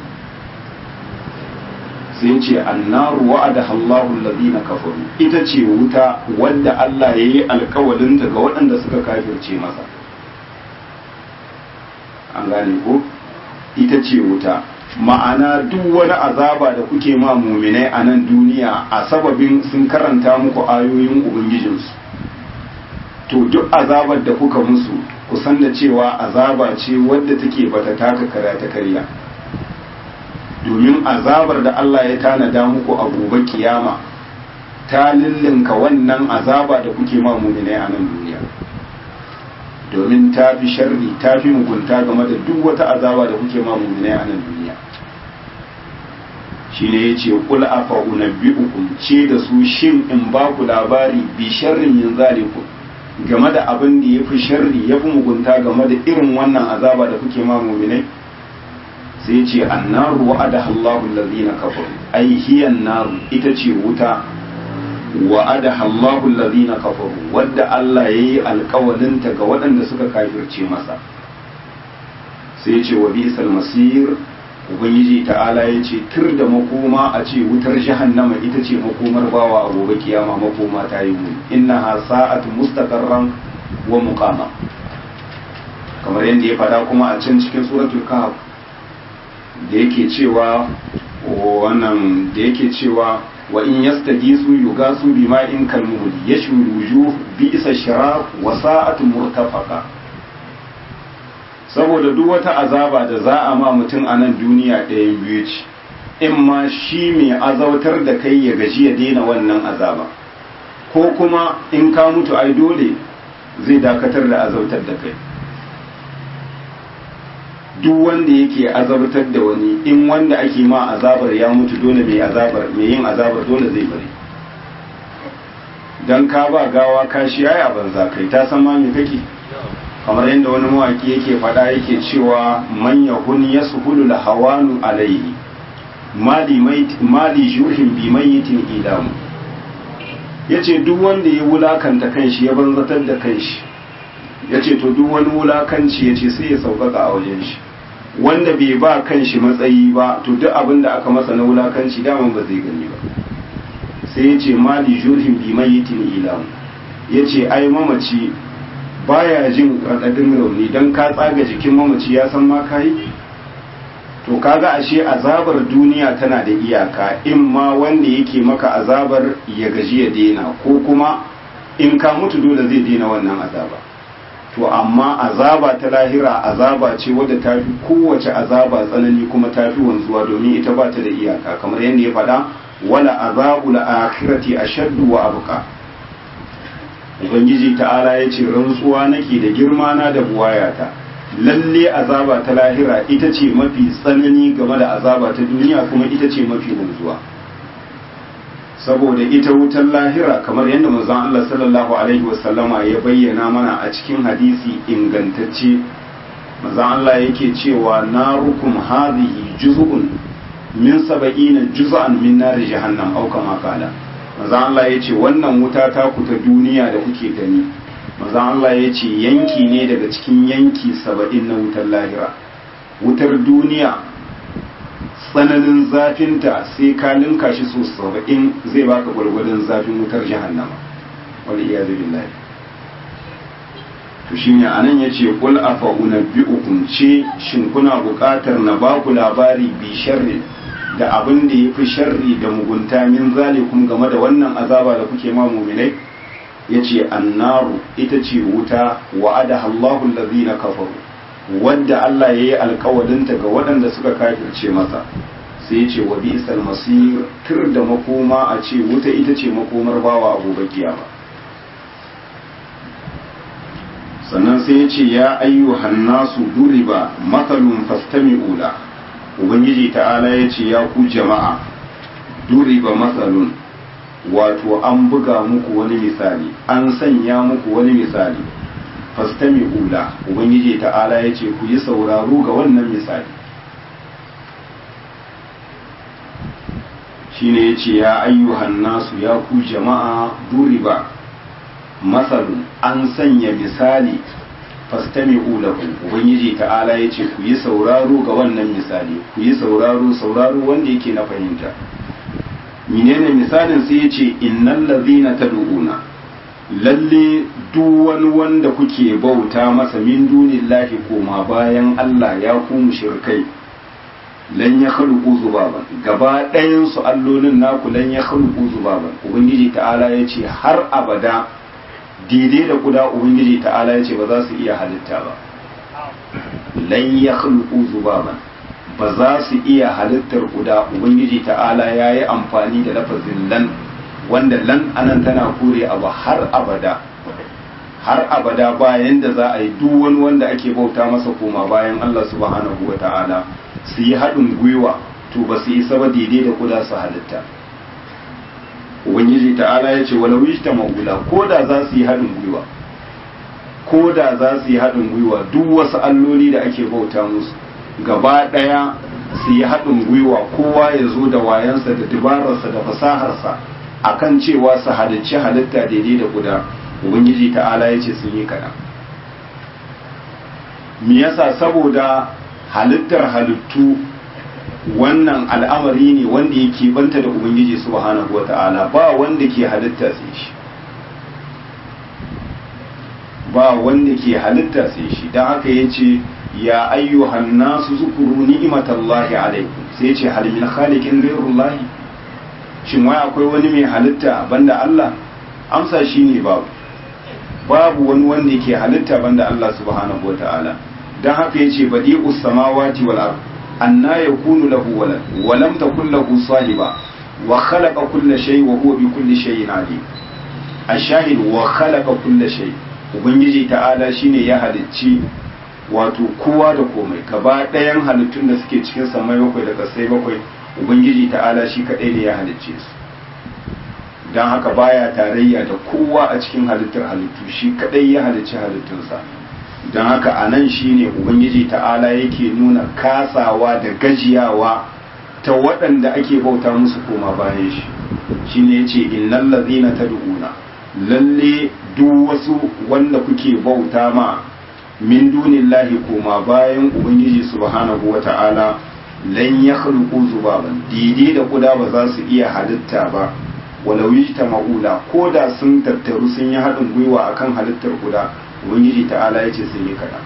sai ce annaru wa'ada Allahu alladhina kafaru ita ce wuta wadda Allah ya yi alkawalin ga waɗanda suka kafirce masa an gane ko ita ce wuta ma'ana duk wani azaba da kuke ma muminai a nan duniya a sababin sun karanta muku ayoyin ubangijinsu to duk azabar da kuka musu kusan da cewa azaba ce wadda take bata taka kara ta karya domin azabar da Allah ya tanada muku a gobe kiyama ta lillinka wannan azaba da kuke ma muminai a nan duniya domin ta fi sharri ta fi mugunta game da duk wata azaba da kuke ma muminai a nan duniya shi ne ya ce kul afa unabbi'ukum ce da su shin in ba ku labari bi sharrin yin zalikum game da abin da ya fi sharri ya fi mugunta game da irin wannan azaba da kuke ma muminai sai ce annaru wa'ada Allahu allazina kafaru ai hiya naru ita ce wuta wa'ada Allahu allazina kafaru wadda Allah yayi alƙawalin ta ga waɗanda suka kafirce masa sai ce wa bisal masir ubangiji ta'ala ya ce tur da makoma a ce wutar jahannama ita ce makomar bawa a gobe kiyama makoma ta yi muni innaha sa'atu mustaqarran wa muqama kamar yadda ya faɗa kuma a can cikin suratul kahf da yake cewa wannan da yake cewa wa in yastagisu yugasu bima'in kalmuhli yashwi wujuh bi'sa sharab wa sa'atu murtafaqa saboda duk wata azaba da za a ma mutum a nan duniya ɗayan biyu ce in ma shi mai azautar da kai ya gaji ya daina wannan azaba ko kuma in ka mutu ai dole zai dakatar da azautar da kai duk wanda yake azabtar da wani in wanda ake ma azabar ya mutu dole mai azabar mai yin azabar dole zai bari dan ka ba gawa kashi yayi a banza kai ta san ma me kake kamar yadda wani mawaki yake faɗa yake cewa man yahun yashulu hawanu alayhi mali mali jurhin bi mayyitin idamu yace duk wanda ya wulakanta kanshi ya banzatar da kanshi yace to duk wani wulakanci yace sai ya sauƙaƙa a wajen shi wanda bai ba kanshi matsayi ba to duk abin da aka masa na wulakanci daman ba zai gani ba sai yace mali jurhin bi mayyitin idamu yace ai mamaci baya jin raɗaɗin rauni don ka tsaga jikin mamaci ya san ma kayi to kaga ashe azabar duniya tana da iyaka in ma wanda yake maka azabar ya gaji ya daina ko kuma in ka mutu dole zai daina wannan azaba to amma azaba ta lahira azaba ce wadda ta fi kowace azaba tsanani kuma ta fi wanzuwa domin ita ba ta da iyaka kamar yadda ya faɗa wala azabul akhirati ashaddu wa abqa ubangiji ta'ala ya ce rantsuwa nake da girma na da buwayata lalle azaba ta lahira ita ce mafi tsanani game da azaba ta duniya kuma ita ce mafi wanzuwa saboda ita wutar lahira kamar yadda manzon Allah sallallahu alaihi wasallama ya bayyana mana a cikin hadisi ingantacce manzon Allah yake cewa narukum hadhihi juz'un min sab'ina juz'an min nar jahannam au kama qala manzon Allah yace wannan wuta ta ku ta duniya da kuke gani manzon Allah yace yanki ne daga cikin yanki 70 na wutar lahira wutar duniya tsananin zafinta sai ka linka shi so saba'in zai baka gwargwadon zafin wutar jahannama wal iyazu billahi to shine anan yace qul afa unabbiukum ce shin kuna buƙatar na baku labari bi sharri da abin da yafi sharri da mugunta min zalikum game da wannan azaba da kuke ma mu'minai yace annaru ita ce wuta wa'ada Allahu allazina kafaru wadda Allah ya yi alkawalinta ga waɗanda suka kafirce masa sai ya ce wa bi isal masir tur da makoma a ce wuta ita ce makomar bawa a gobe kiyama sannan sai ya ce ya ayyuhan nasu duriba matsalun fastami'u la ubangiji ta'ala ya ce ya ku jama'a duriba matsalun wato an buga muku wani misali an sanya muku wani misali fastami ula ubangiji ta'ala ya ce ku yi sauraro ga wannan misali shine ya ce ya ayyuhan nasu ya ku jama'a duriba masalun an sanya misali fastami ula ubangiji ta'ala ya ce ku yi sauraro ga wannan misali ku yi sauraro sauraro wanda yake na fahimta menene misalin sai ya ce innal ladhina tad'una lalle duk wani wanda kuke bauta masa min dunillahi koma bayan Allah ya ku mushrikai lan ya khaluqu zubaban gaba ɗayan su allolin naku lan ya khaluqu zubaban ubangiji ta'ala ya ce har abada daidai da kuda ubangiji ta'ala ya ce ba za su iya halitta ba lan ya khaluqu zubaban ba za su iya halittar kuda ubangiji ta'ala ya yi amfani da lafazin lan wanda lan anan tana kore abu har abada har abada bayan da za a yi duk wani wanda ake bauta masa koma bayan Allah subhanahu wa ta'ala su yi haɗin gwiwa to ba su yi saba daidai da kuda su halitta ubangiji ta'ala ya ce wala wishta magula ko da za su yi haɗin gwiwa ko da za su yi haɗin gwiwa duk wasu alloli da ake bauta musu gaba ɗaya su yi haɗin gwiwa kowa ya zo da wayansa da dabararsa da fasaharsa akan cewa su halicci halitta daidai da guda ubangiji ta'ala ya ce sun yi kaɗan me yasa saboda halittar halittu wannan al'amari ne wanda yake banta da ubangiji subhanahu wata'ala ba wanda ke halitta sai shi ba wanda ke halitta sai shi don haka ya ce ya ayyuhan nasu zukuru ni'imatallahi alaikum sai ce hal min khaliqin ghayrullahi shin wai akwai wani mai halitta banda Allah amsa shine babu babu wani wanda yake halitta banda Allah subhanahu wataala dan haka yace badi'us samawati wal ard anna yakunu lahu walad wa lam takul lahu sahiba wa khalaqa kulla shay wa huwa bi kulli shay'in alim ashahid wa khalaqa kulla shay ubangiji ta'ala shine ya halicci wato kowa da komai gaba ɗayan halittun da suke cikin samai bakwai da kasai bakwai ubangiji ta'ala shi kaɗai ne ya halicce su don haka baya tarayya da kowa a cikin halittar halittu shi kaɗai ya halicci halittunsa don haka a nan shi ne ubangiji ta'ala yake nuna kasawa da gajiyawa ta waɗanda ake bauta musu koma bayan shi shi ne ya ce innan lazina ta du'una lalle duk wasu wanda kuke bauta ma min dunillahi koma bayan ubangiji subhanahu wa ta'ala lan ya khluqu zubaban didi da kuda ba za su iya halitta ba walau ta ma'ula ko da sun tattaru sun yi haɗin gwiwa akan halittar kuda ubangiji ta'ala ya ce sun yi kaɗan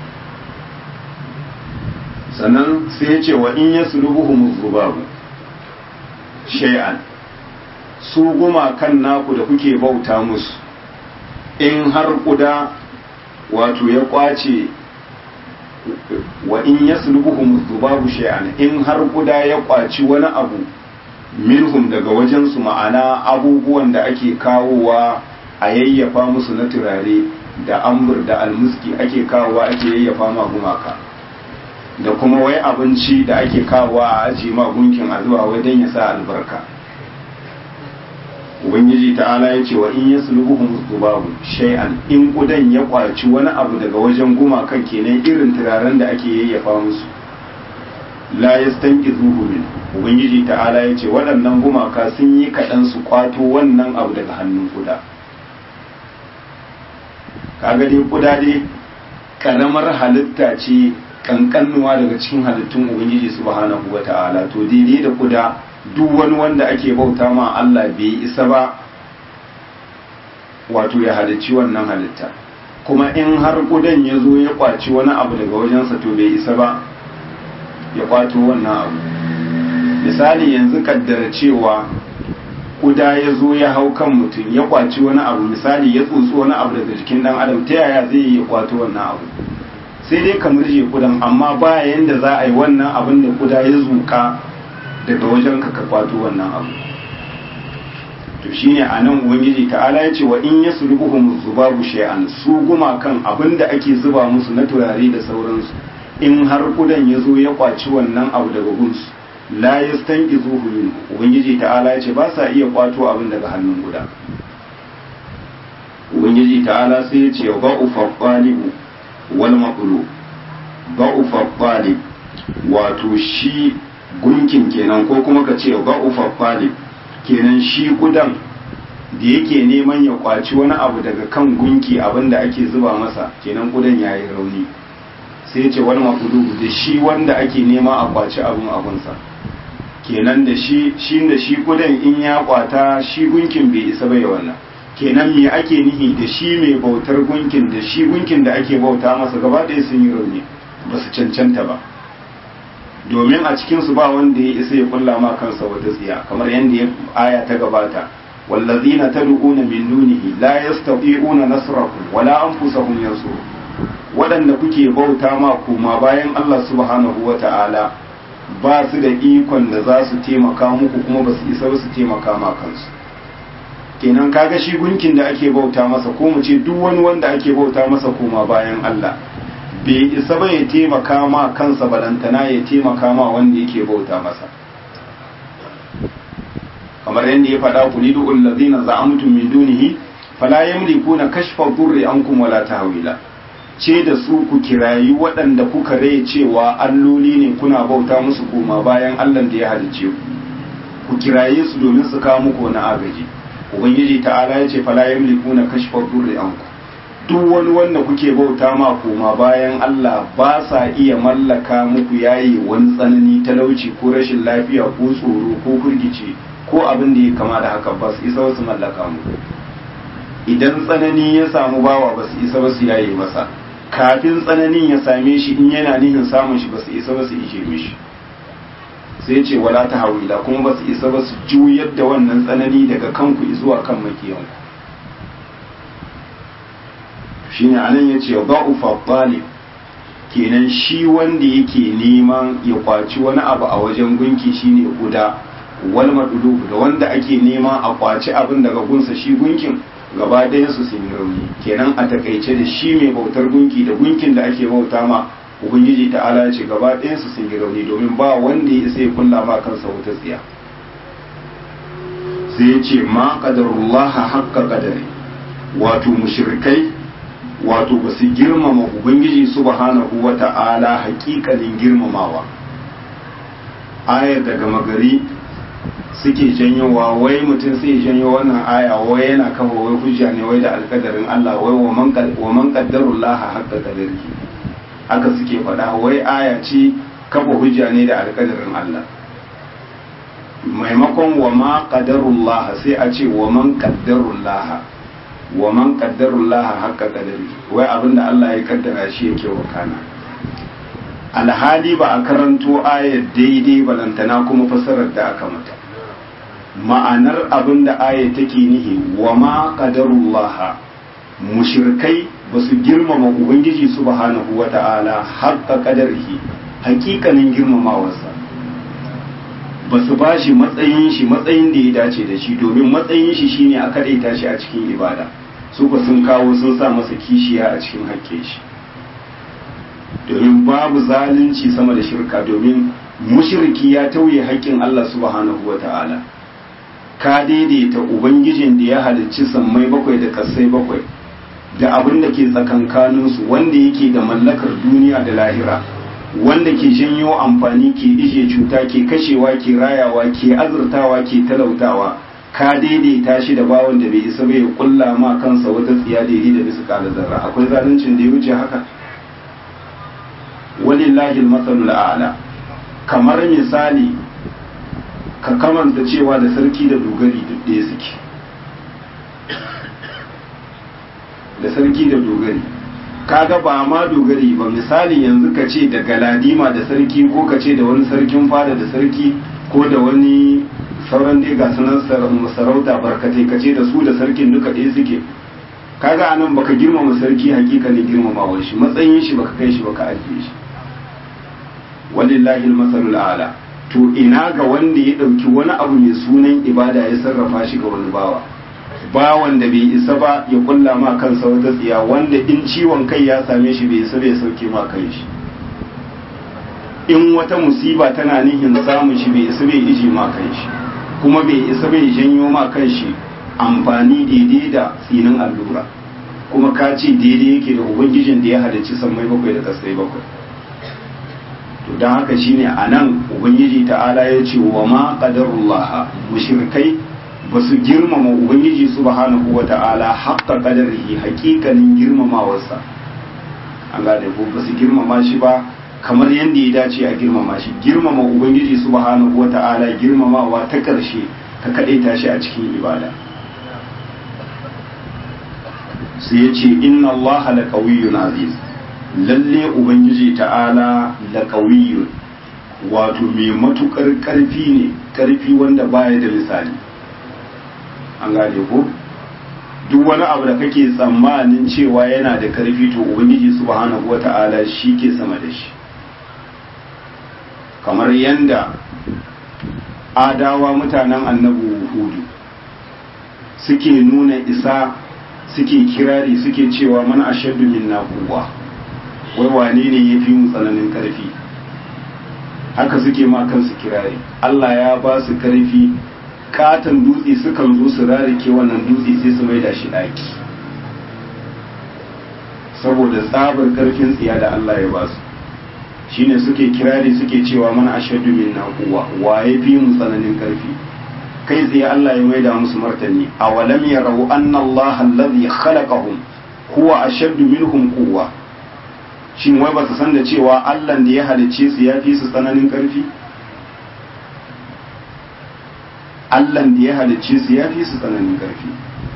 sannan sai ya ce wa in ya sulubuhum zubabu shay'an su gumakan naku da kuke bauta musu in har kuda wato ya kwace wa in yaslubuhum dhubabu shay'an in har kuda ya kwaci wani abu minhum daga wajen su ma'ana abubuwan da ake kawowa a yayyafa musu na turare da ambur da almuski ake kawowa ake yayyafa ma gumaka da kuma wai abinci da ake kawowa a aji ma gunkin a zuwa wajen ya sa albarka ubangiji ta'ala ya ce wa in yaslubuhum dhubabu shay'an in kudan ya kwaci wani abu daga wajen gumakan kenan irin turaren da ake yayyafa musu la yastanqizuhu min ubangiji ta'ala ya ce waɗannan gumaka sun yi kaɗan su kwato wannan abu daga hannun kuda kaga dai kuda dai karamar halitta ce kankanuwa daga cikin halittun ubangiji subhanahu wata'ala to daidai da kuda duk wani wanda ake bauta ma Allah bai isa ba wato ya halicci wannan halitta kuma in har kudan ya zo ya kwaci wani abu daga wajensa to bai isa ba ya kwato wannan abu misali yanzu kaddara cewa kuda ya zo ya hau kan mutum ya kwaci wani abu misali ya tsotsi wani abu daga jikin dan adam ta yaya zai yi ya kwato wannan abu sai dai ka murje kudan amma ba yanda za a yi wannan abin da kuda ya zuka daga wajen ka ka kwato wannan abu to shine anan ubangiji ta'ala ya ce wa in yaslubuhum zubabu shay'an su gumakan abinda ake zuba musu na turare da sauransu in har kudan ya zo ya kwaci wannan abu daga gunsu la yastanqizuhu min ubangiji ta'ala ya ce ba sa iya kwato abin daga hannun guda ubangiji ta'ala sai ya ce ba'u faqalibu wal maqlu ba'u faqalib wato shi gunkin kenan ko kuma ka ce ba'u faqalib kenan shi kudan da yake neman ya kwaci wani abu daga kan gunki abinda ake zuba masa kenan kudan yayi rauni sai ce wani mafudu da shi wanda ake nema a kwaci abin abunsa kenan da shi shi da shi kudan in ya kwata shi gunkin bai isa bai wannan kenan me ake nihi da shi mai bautar gunkin da shi gunkin da ake bauta masa gaba ɗaya sun yi rauni ba su cancanta ba domin a cikinsu ba wanda ya isa ya kulla ma kansa wata tsiya kamar yadda ya aya ta gabata wallazina tad'una min dunihi la yastati'una nasrakum wala anfusahum yansurun waɗanda kuke bauta ma kuma bayan Allah subhanahu wata'ala ba su da ikon da za su taimaka muku kuma ba su isa su taimaka ma kansu kenan kaga shi gunkin da ake bauta masa ko mu ce duk wani wanda ake bauta masa kuma bayan Allah bai isa ba ya taimaka ma kansa balantana ya taimaka ma wanda yake bauta masa kamar yadda ya faɗa ku lidu allazina za'amtum min dunihi fala yamlikuna kashfa dhurri ankum wala tahwila ce da su ku kirayi waɗanda kuka rai cewa alloli ne kuna bauta musu koma bayan Allah da ya halice ku ku kiraye su domin su kawo muku wani agaji ubangiji ta'ala ya ce fala yamlikuna kashfa dhurri ankum duk wani wanda kuke bauta ma koma bayan Allah ba sa iya mallaka muku yayi wani tsanani talauci ko rashin lafiya ko tsoro ko firgici ko abin da ya kama da haka ba su isa wasu mallaka muku idan tsanani ya samu bawa ba su isa ba su yaye masa kafin tsananin ya same shi in yana nihin samun shi ba su isa ba su ije mishi sai ce wala ta hawila kuma ba su isa ba su juyar da wannan tsanani daga kanku zuwa kan makiyanku shine anan yace ba'ufa talib kenan shi wanda yake neman ya kwaci wani abu a wajen gunki shine guda wal madulu da wanda ake nema a kwaci abin daga gunsa shi gunkin gaba ɗayan su sun rauni kenan a takaice da shi mai bautar gunki da gunkin da ake bauta ma ubangiji ta'ala ya ce gaba ɗayan su sun yi rauni domin ba wanda ya isa ya kulla ma kansa wuta tsiya sai ya ce ma qadarullah haqqa qadari wato mushrikai wato ba su girmama ubangiji subhanahu wa ta'ala haƙiƙanin girmamawa ayar daga magari suke janyowa wai mutum sai janyo wannan aya wai yana kafa wai hujja ne wai da alƙadarin Allah wai wa man qaddarullaha haqqa qadarihi haka suke faɗa wai aya ce kafa hujja ne da alƙadarin Allah maimakon wa ma qadarullaha sai a ce wa man qaddarullaha wa man qaddarullaha haqqa qadari wai abinda Allah ya kaddara shi yake wakana alhali ba a karanto ayar daidai balantana kuma fasarar da aka mata ma'anar abinda ayar take nihi wa ma qadarullaha mushrikai ba su girmama ubangiji subhanahu wata'ala haqqa qadarihi hakikanin girmamawarsa ba su ba shi matsayin shi matsayin da ya dace da shi domin matsayin shi shine a kadaita shi a cikin ibada su ba sun kawo sun sa masa kishiya a cikin hakke shi domin babu zalunci sama da shirka domin mushriki ya tauye haƙƙin Allah subhanahu wa ta'ala ka daidaita ubangijin da ya halicci sammai bakwai da kasai bakwai da abin da ke tsakankaninsu wanda yake da mallakar duniya da lahira wanda ke janyo amfani ke ije cuta ke kashewa ke rayawa ke azurtawa ke talautawa ka daidaita shi da bawon da bai isa bai kulla ma kansa wata tsiya daidai da bisa kala zarra akwai zaluncin da ya wuce haka walillahi masalul a'la kamar misali ka kamanta cewa da sarki da dogari duk ɗaya suke da sarki da dogari kaga ba ma dogari ba misali yanzu ka ce da galadima da sarki ko ka ce da wani sarkin fada da sarki ko da wani sauran dai ga sunan sarauta barkatai ka ce da su da sarkin duka ɗaya suke kaga anan baka girmama sarki hakika ne girmamawar shi matsayin shi baka kai shi baka ajiye shi walillahi almasalul a'la to ina ga wanda ya ɗauki wani abu mai sunan ibada ya sarrafa shi ga wani bawa bawan da bai isa ba ya kulla ma kansa wata tsiya wanda in ciwon kai ya same shi bai isa bai sauke ma kai shi in wata musiba tana nihin samun shi bai isa bai iji ma kai shi kuma bai isa bai janyo ma kan shi amfani daidai da tsinin allura kuma ka ce daidai yake da ubangijin da ya halarci sammai bakwai da kasai bakwai to don haka shine a nan ubangiji ta'ala ya ce wa ma qadarullah mushrikai ba su girmama ubangiji subhanahu wa ta'ala haqqa qadarihi haƙiƙanin girmamawarsa an gane ko ba su girmama shi ba kamar yadda ya dace a girmama shi girmama ubangiji subhanahu wa ta'ala girmamawa ta ƙarshe ka kaɗaita shi a cikin ibada sai ya ce inna allaha la qawiyyun aziz lalle ubangiji ta'ala da ƙawiyyun wato mai matukar ƙarfi ne ƙarfi wanda baya da misali an gane ko duk wani abu da kake tsammanin cewa yana da ƙarfi to ubangiji subhanahu wata'ala shi ke sama da shi kamar yanda adawa mutanen annabu hudu suke nuna isa suke kirari suke cewa mana ashaddu minna quwwa wai wane ne ya fi mu tsananin karfi haka suke ma kansu kirari Allah ya ba su karfi katon dutse sukan zo su rarike wannan dutse sai su maida shi daki saboda tsabar karfin tsiya da Allah ya ba su shine suke kirari suke cewa mana ashaddu minna quwwa wa ya fi mu tsananin karfi kai tsaye Allah ya maida musu martani awalam yarau anna Allah alladhi khalaqahum huwa ashaddu minhum quwwa shin wai ba su san da cewa Allah da ya halicce su ya fi su tsananin ƙarfi? Allah da ya halicce su ya fi su tsananin ƙarfi.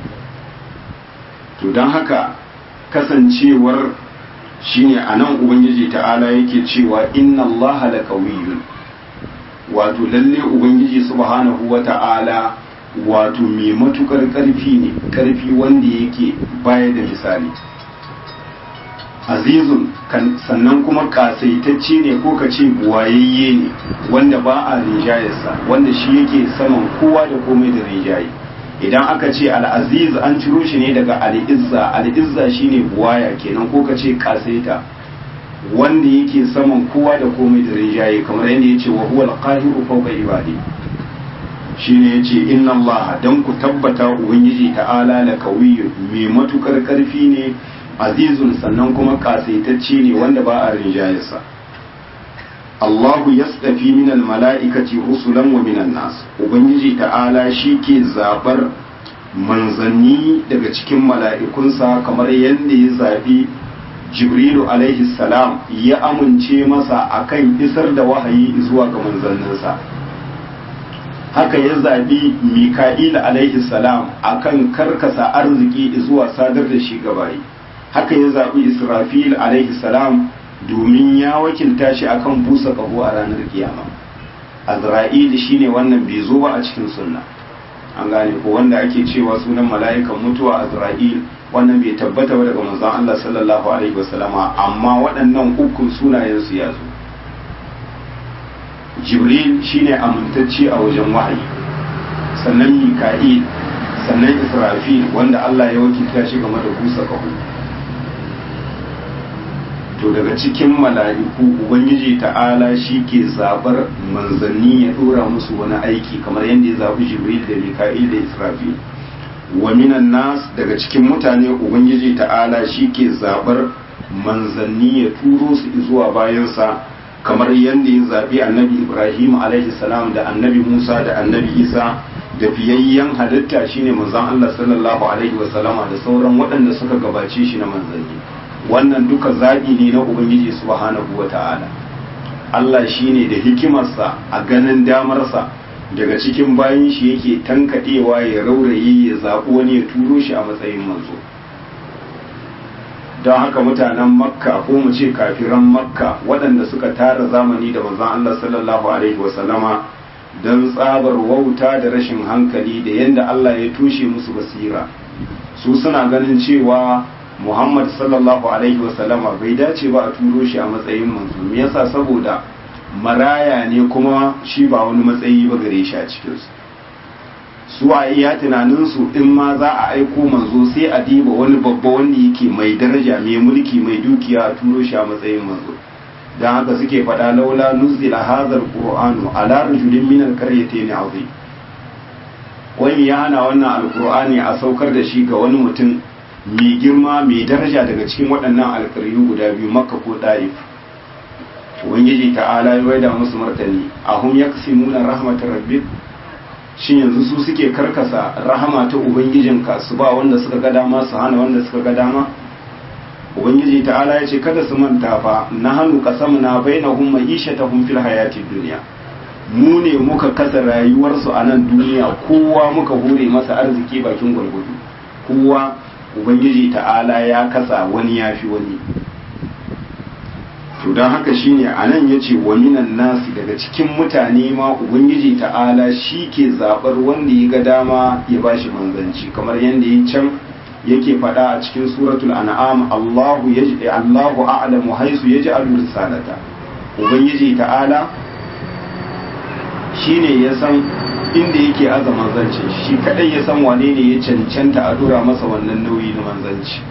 To don haka kasancewar shine a nan Ubangiji ta'ala yake cewa inna Allah la qawiyyun wato lalle ubangiji subhanahu wata'ala wato mai matukar karfi ne karfi wanda yake baya da misali azizun sannan kuma kasaitacce ne ko ka ce buwayayye ne wanda ba a rinjayarsa wanda shi yake saman kowa da komai da rinjaye idan aka ce al'aziz an ciro shi ne daga al'izza al'izza shine buwaya kenan ko ka ce kasaita wanda yake saman kowa da komai da rinjaye kamar yadda ya ce wa huwa al-qahiru fawqa ibadi shine yace inna Allah dan ku tabbata ubangiji ta'ala la qawiyyun mai matukar karfi ne azizun sannan kuma kasaitacce ne wanda ba a rinjayarsa Allahu yasdafi minal mala'ikati rusulan wa minan nas ubangiji ta'ala shi ke zabar manzanni daga cikin mala'ikunsa kamar yadda ya zabi jibrilu alaihi salam ya amince masa akan isar da wahayi zuwa ga manzanninsa haka ya zabi mika'il alaihi salam akan karkasa arziki zuwa sadar da shi gabayi haka ya zabi israfil alaihi salam domin ya wakilta shi akan busa kaho a ranar kiyama azra'il shine wannan bai zo ba a cikin sunna an gane ko wanda ake cewa sunan mala'ikan mutuwa azra'il wannan bai tabbata ba daga manzon Allah sallallahu alaihi wasallama amma waɗannan ukun sunayen su ya zo jibril shine amintacce a wajen wahayi sannan mika'il sannan israfil wanda Allah ya wakilta shi game da busa kaho to daga cikin mala'iku ubangiji ta'ala shi ke zabar manzanni ya dora musu wani aiki kamar yadda ya zabi jibril da mika'il da israfil wa minan nas daga cikin mutane ubangiji ta'ala shi ke zabar manzanni ya turo su zuwa bayansa kamar yadda ya zabi annabi ibrahim alaihi salam da annabi musa da annabi isa da fiyayyen halitta shine manzon allah sallallahu alaihi wasallama da sauran waɗanda suka gabace shi na manzanni wannan duka zaɓi ne na ubangiji subhanahu wa ta'ala Allah shi ne da hikimarsa a ganin damarsa daga cikin bayan shi yake tankaɗewa ya rauraye ya zaɓi wani ya turo shi a matsayin manzo don haka mutanen makka ko mu ce kafiran makka waɗanda suka tara zamani da manzon Allah sallallahu alaihi wasallama don tsabar wauta da rashin hankali da yadda Allah ya tushe musu basira su suna ganin cewa Muhammad sallallahu alaihi wasallama bai dace ba a turo shi a matsayin manzo me yasa saboda maraya ne kuma shi ba wani matsayi ba gare shi a cikin su su a iya tunanin su in ma za a aiko manzo sai a diba wani babba wanda yake mai daraja mai mulki mai dukiya a turo shi a matsayin manzo dan haka suke faɗa laula nuzila hadha alqur'anu ala rajulin min alqaryatayn azim wani ya hana wannan alqur'ani a saukar da shi ga wani mutum mai girma mai daraja daga cikin waɗannan alƙaryu guda biyu makka ko ɗa'if ubangiji ta'ala ya waida musu martani ahum yaksimuna rahmatar rabbik shin yanzu su suke karkasa rahama ta ubangijinka su ba wanda suka ga dama su hana wanda suka ga dama ubangiji ta'ala ya ce kada su manta fa na hannu qasamna bainahum ma'ishatahum fil hayatid dunya mu ne muka kasa rayuwarsu a nan duniya kowa muka hure masa arziki bakin gwargwado kowa ubangiji ta'ala ya kasa wani ya fi wani to don haka shine a nan ya ce wa minan nasi daga cikin mutane ma ubangiji ta'ala shi ke zaɓar wanda ya ga dama ya ba shi manzanci kamar yadda ya can yake faɗa a cikin suratul an'am Allahu Allahu a'lamu haisu yaj'alu risalata ubangiji ta'ala shine ya san inda yake aza manzanci shi kadai ya san wane ne ya cancanta a dora masa wannan nauyi na manzanci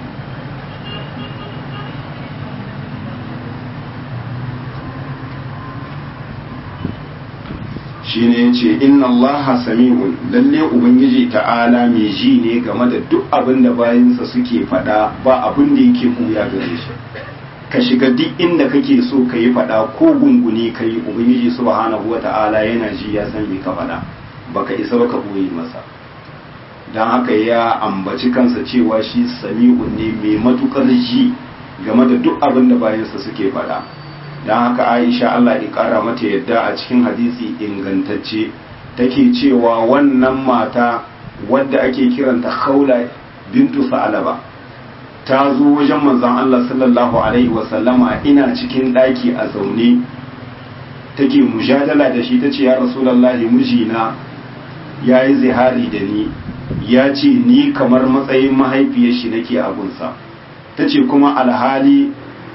shi ne ya ce inna Allah sami'un lalle ubangiji ta'ala mai ji ne game da duk abin da bayansa suke faɗa ba abin da yake kuya gare shi ka shiga duk inda kake so ka yi faɗa ko gunguni ka yi ubangiji subhanahu wa ta'ala yana ji ya san me ka faɗa baka isa baka boye masa don haka ya ambaci kansa cewa shi sami'un ne mai matukar ji game da duk abin da bayansa suke faɗa don haka aisha Allah ya ƙara mata yadda a cikin hadisi ingantacce take cewa wannan mata wadda ake kiranta khawla bintu sa'alaba ta zo wajen manzon Allah sallallahu alaihi wasallama ina cikin ɗaki a zaune take mujadala da shi tace ya rasulullahi mijina yayi zihari da ni ya ce ni kamar matsayin mahaifiyar shi nake abunsa tace kuma alhali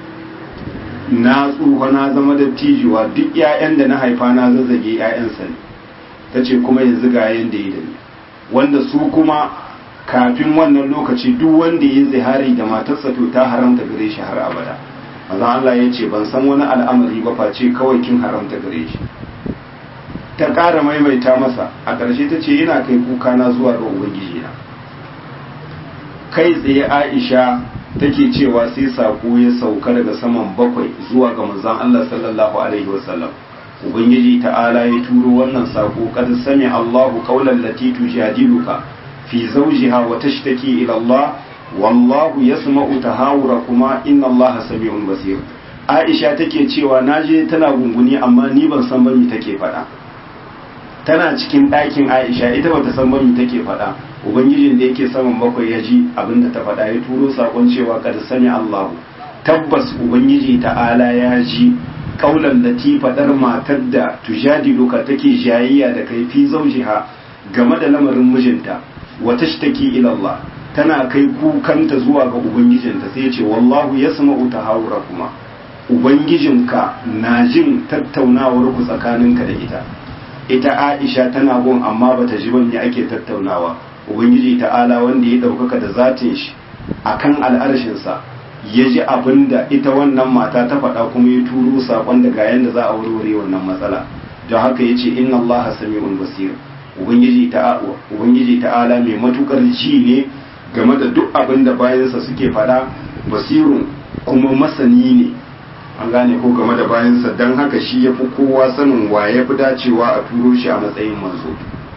na tsufa na zama da tijuwa duk 'ya'yan da na haifa na zazzage 'ya'yansa ne ta ce kuma yanzu ga yanda yi da ni wanda su kuma kafin wannan lokaci duk wanda ya zihari da matarsa to ta haramta gare shi har abada maza Allah ya ce ban san wani al'amari ba face kawai kin haramta gare shi ta ƙara maimaita masa a ƙarshe ta ce yana kai kuka na zuwa ga ubangiji na kai tsaye Aisha take cewa sai sako ya sauka daga saman bakwai zuwa ga manzon Allah sallallahu alaihi wasallam ubangiji ta'ala ya turo wannan sako kad sami Allahu qawlan lati tujadiluka fi zawjiha wa tashtaki ila Allah wallahu yasma'u tahawurakuma inna Allah sami'un basir Aisha take cewa naje tana gunguni amma ni ban san bani take faɗa tana cikin ɗakin Aisha ita bata san bani take faɗa ubangijin da yake saman bakwai ya ji abinda ta faɗa ya turo sakon cewa kad sami Allahu tabbas ubangiji ta'ala ya ji kaulan lati faɗar matar da tujadiluka take jayayya da kai fi zaujiha game da lamarin mijinta wa tashtaki ila Allah tana kai kukanta zuwa ga ubangijinta sai ya ce wallahu yasma'u tahawurakuma ubangijinka na jin tattaunawar ku tsakaninka da ita ita Aisha tana gun amma bata ji ban ya ake tattaunawa ubangiji ta'ala wanda ya ɗaukaka da zatin shi akan al'arshinsa ya ji abin da ita wannan mata ta faɗa kuma ya turo saƙon da ga yadda za a warware wannan matsala don haka ya ce inna Allah sami'un basir ubangiji ta'ala mai matukar ji ne game da duk abin da bayansa suke faɗa basirun kuma masani ne an gane ko game da bayansa don haka shi ya fi kowa sanin wa ya fi dacewa a turo shi a matsayin manzo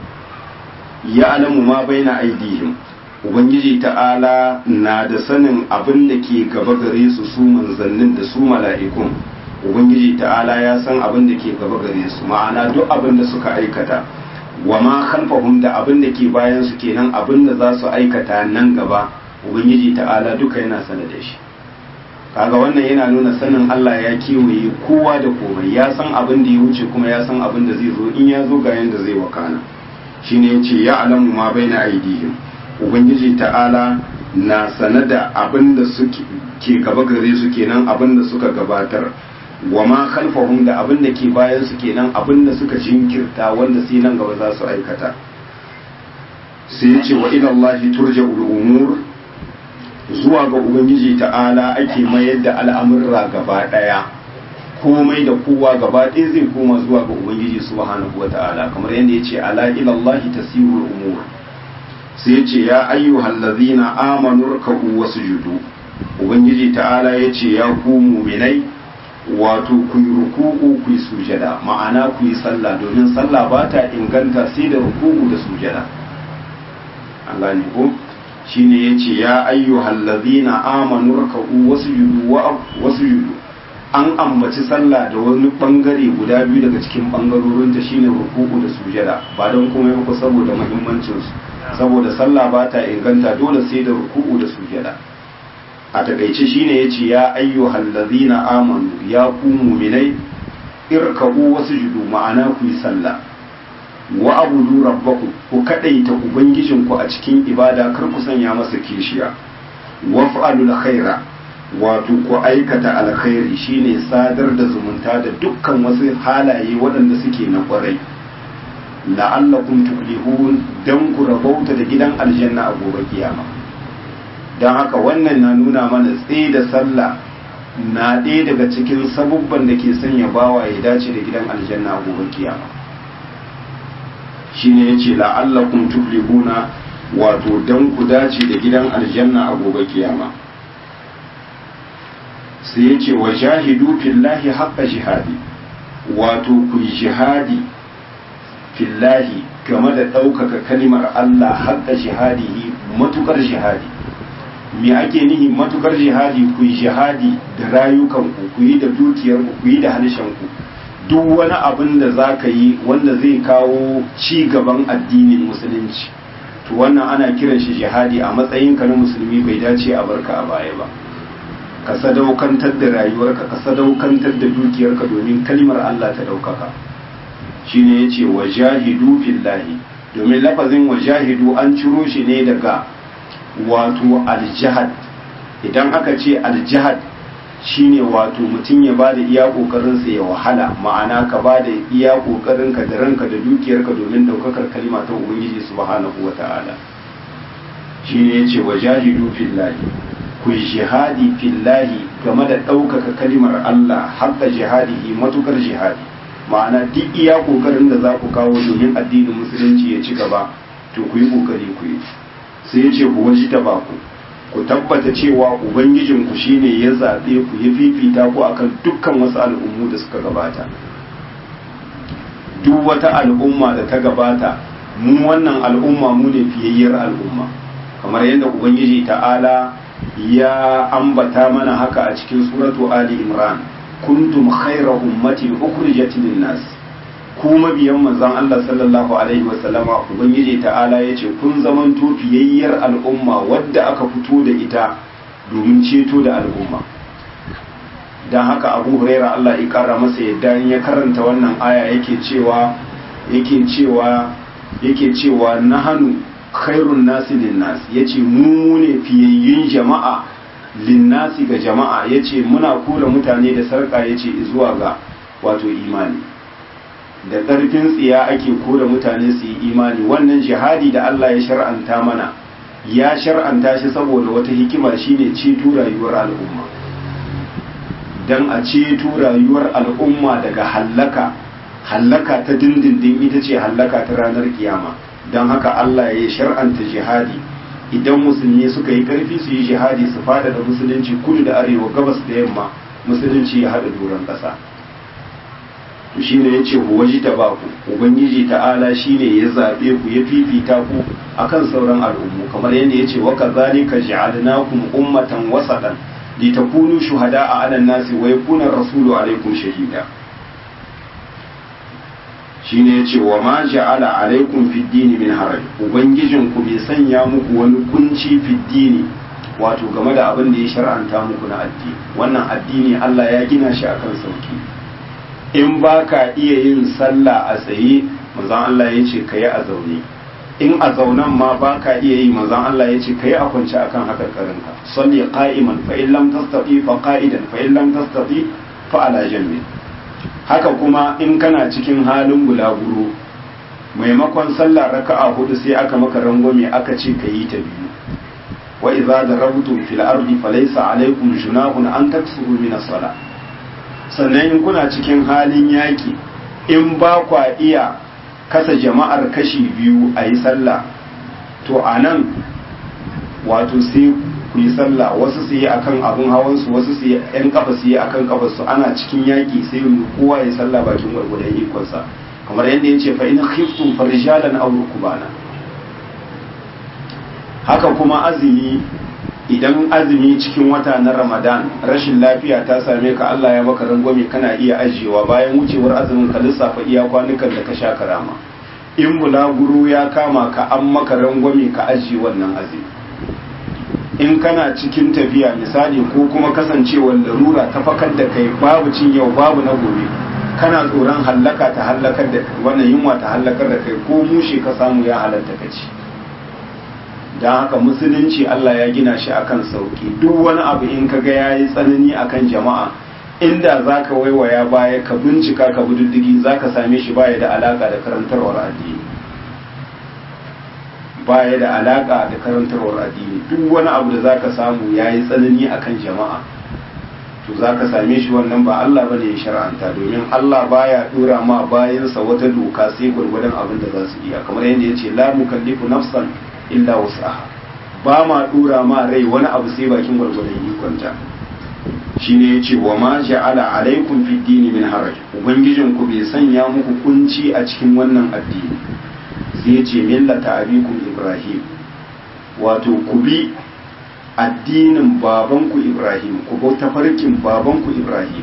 ya alamu ma bai na aidihim ubangiji ta'ala na da sanin abin da ke gaba gare su su manzannin da su mala'ikun ubangiji ta'ala ya san abin da ke gaba gare su ma'ana duk abin da suka aikata wa ma khalfahum da abin da ke bayan su kenan abin da za su aikata nan gaba ubangiji ta'ala duka yana sanar da shi kaga wannan yana nuna sanin Allah ya kewaye kowa da komai ya san abin da ya wuce kuma ya san abin da zai zo in ya zo ga yanda zai wakana shine yace ya alamu ma baina aidihim ubangiji ta'ala na sane da abin da suke ke gaba gare su kenan abin da suka gabatar wa ma khalfahum da abin da ke bayan su kenan abin da suka jinkirta wanda sai nan gaba za su aikata sai yace wa ila Allah turja'ul umur zuwa ga ubangiji ta'ala ake mayar da al'amurra gaba daya komai da kowa gaba ɗaya zai koma zuwa ga ubangiji subhanahu wata'ala kamar yadda yace ala ila Allah tasirul umur sai yace ya ayyuhal ladzina amanu ruk'u wasjudu ubangiji ta'ala yace ya ku mu'minai wato ku yi ruku'u ku yi sujada ma'ana ku yi sallah domin sallah ba ta inganta sai da ruku'u da sujada an gane ko shine yace ya ayyuhal ladzina amanu ruk'u wasjudu wa wasjudu an ambaci sallah da wani bangare guda biyu daga cikin bangarorin ta shine ruku'u da sujada ba don komai ba saboda muhimmancin su saboda sallah ba ta inganta dole sai da ruku'u da sujada a takaice shine yace ya ayyuhal ladzina amanu ya ku mu'minai irkabu wasjudu ma'ana ku yi sallah wa abudu rabbakum ku kadaita ubangijinku a cikin ibada kar ku sanya masa kishiya waf'alul khaira wato ku aikata alkhairi shine sadar da zumunta da dukkan wasu halaye waɗanda suke na ƙwarai la'allakum tuflihun dan ku rabauta da gidan aljanna a gobe kiyama don haka wannan na nuna mana tsaye da sallah na ɗaya daga cikin sabubban da ke sanya bawa ya dace da gidan aljanna a gobe kiyama shine yace la'allakum tuflihuna wato dan ku dace da gidan aljanna a gobe kiyama sai ya ce wa jahidu fillahi haqqa jihadi wato ku yi jihadi fillahi game da ɗaukaka kalimar Allah haqqa jihadihi matukar jihadi me ake nihi matukar jihadi ku yi jihadi da rayukanku ku yi da dukiyarku ku yi da ku duk wani abin da za ka yi wanda zai kawo ci gaban addinin musulunci to wannan ana kiran shi jihadi a matsayinka na musulmi bai dace a barka a baya ba ka sadaukantar da rayuwarka ka sadaukantar da dukiyarka domin kalmar Allah ta daukaka shine yace wajahidu fillahi domin lafazin wajahidu an ciro shi ne daga wato aljihad idan aka ce aljihad shine wato mutum ya bada iya kokarinsa ya wahala ma'ana ka bada iya kokarinka da ranka da dukiyarka domin daukakar kalma ta ubangiji subhanahu wata'ala shine yace wajahidu fillahi ku jihadi fillahi game da ɗaukaka kalimar Allah haƙa jihadihi matukar jihadi ma'ana duk iya kokarin da za ku kawo domin addinin musulunci ya ci gaba to ku yi kokari ku yi sai ya ce ku waji ta ba ku ku tabbata cewa ubangijinku shine ya zaɓe ku ya fifita ku akan dukkan wasu al'ummu da suka gabata duk wata al'umma da ta gabata mu wannan al'umma mu ne fiyayyar al'umma kamar yadda ubangiji ta'ala ya ambata mana haka a cikin suratu ali imran kuntum khayra ummatin ukhrijat lin-nas ku mabiyan manzon Allah sallallahu alaihi wa sallama ubangiji ta'ala yace kun zaman fiyayyar al'umma wadda aka fito da ita domin ceto da al'umma dan haka Abu Huraira Allah ya kara masa yadda ya karanta wannan aya yake cewa yake cewa yake cewa nahanu khairun nasi linnas yace mu ne fiyayyun jama'a linnasi ga jama'a yace muna kula mutane da sarka yace zuwa ga wato imani da ƙarfin tsiya ake kora mutane su yi imani wannan jihadi da Allah ya shar'anta mana ya shar'anta shi saboda wata hikima shine ceto rayuwar al'umma dan a ceto rayuwar al'umma daga hallaka hallaka ta dindindin ita ce hallaka ta ranar kiyama don haka Allah ya shar'anta jihadi idan musulmi suka yi karfi su yi jihadi su fada da musulunci kudu da arewa gabas da yamma musulunci ya haɗa doron ƙasa to shine yace ku waji ta ba ku ubangiji ta'ala shine ya zabe ku ya fifita ku akan sauran al'ummu kamar yadda yace wa kadhalika ja'alnakum ummatan wasatan litakunu shuhada'a 'ala an-nasi wa yakuna ar-rasulu 'alaykum shahida shine yace wa ma ja'ala alaikum fid dini min haraj ubangijin ku bai sanya muku wani kunci fid dini wato game da abin da ya shar'anta muku na addini wannan addini Allah ya gina shi akan sauki in ba ka iya yin sallah a tsaye manzon Allah ya ce kayi a zaune in a zaunan ma ba ka iya yi manzon Allah ya ce kayi a kwance akan hakarkarinka salli qa'iman fa in lam tastati fa qa'idan fa in lam tastati fa ala janbi haka kuma in kana cikin halin bulaguro maimakon sallah raka'a hudu sai aka maka rangwame aka ce ka yi ta biyu wa idza darabtum fil ardi falaysa alaykum junahun an taksuru min as-salah sannan in kuna cikin halin yaki in ba kwa iya kasa jama'ar kashi biyu a yi sallah to anan wato sai ku yi sallah wasu su yi akan abin hawansu wasu su yi yan kafa su yi akan kafarsu ana cikin yaƙi sai kowa ya sallah bakin gwargwadon ikonsa kamar yadda ya ce fa in khiftum farijalan aw rukbana haka kuma azumi idan azumi cikin wata na ramadan rashin lafiya ta same ka Allah ya maka rangwame kana iya ajiyewa bayan wucewar azumin ka lissafa iya kwanukan da ka sha karama in bulaguro ya kama ka an maka rangwame ka ajiye wannan azumi in kana cikin tafiya misali ko kuma kasancewar larura ta fakar da kai babu cin yau babu na gobe kana tsoron hallaka ta hallakar da wannan yunwa ta hallakar da kai ko mushe ka samu ya halatta ka ci don haka musulunci Allah ya gina shi akan sauki duk wani abu in ka ga yayi tsanani akan jama'a inda zaka waiwaya baya ka bincika ka bi diddigi zaka same shi baya da alaka da karantarwar addini baya da alaka da karantarwar addini duk wani abu da zaka samu yayi tsanani akan jama'a to zaka same shi wannan ba Allah bane ya shar'anta domin Allah baya dora ma bayansa wata doka sai gurgurdan abin da za su iya kamar yadda yace la mukallifu nafsan illa wasaha ba ma dora ma rai wani abu sai bakin gwargwadon ikonta shine yace wa ma ja'ala alaikum fid dini min haraj ubangijin ku bai sanya muku kunci a cikin wannan addini sai yace millata abikum ibrahim wato ku bi addinin babanku ibrahim ku bauta farkin babanku ibrahim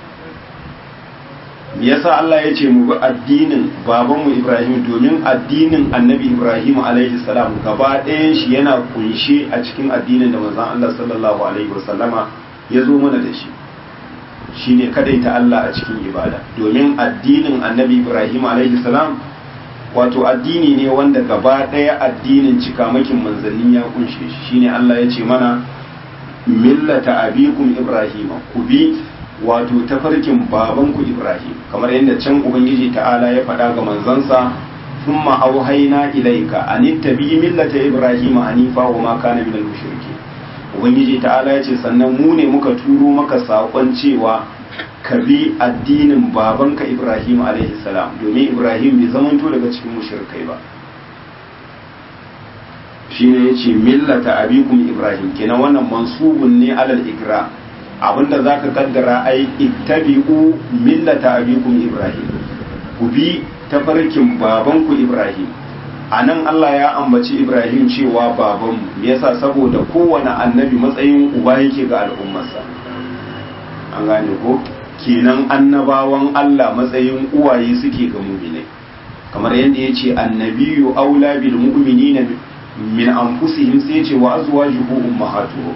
me yasa Allah ya ce mu bi addinin babanmu Ibrahim domin addinin annabi Ibrahim alaihi salam gaba ɗayan shi yana kunshe a cikin addinin da manzon Allah sallallahu alaihi wasallama ya zo mana da shi shine kadaita Allah a cikin ibada domin addinin annabi Ibrahim alaihi salam wato addini ne wanda gaba ɗaya addinin cikamakin manzanni ya kunshe shi shine Allah ya ce mana millata abikum Ibrahim ku bi wato tafarkin babanku Ibrahim kamar yadda can ubangiji ta'ala ya faɗa ga manzansa thumma auhayna ilayka an ittabi millata Ibrahim hanifa wa ma kana minal mushrikeen ubangiji ta'ala ya ce sannan mu ne muka turo maka saƙon cewa ka bi addinin babanka ibrahim alaihi salam domin ibrahim bai zamanto daga cikin mushrikai ba shine yace millata abikum ibrahim kenan wannan mansubun ne alal igra abinda zaka kaddara ai ittabi'u millata abikum ibrahim ku bi tafarkin babanku ibrahim a nan Allah ya ambaci Ibrahim cewa babanmu me yasa saboda kowane annabi matsayin uba yake ga al'ummarsa an gane ko kenan annabawan Allah matsayin uwaye suke ga mu'minai kamar yadda ya ce annabiyu aula bil mu'minina min anfusihim sai ce wa azwajuhu ummahatuhum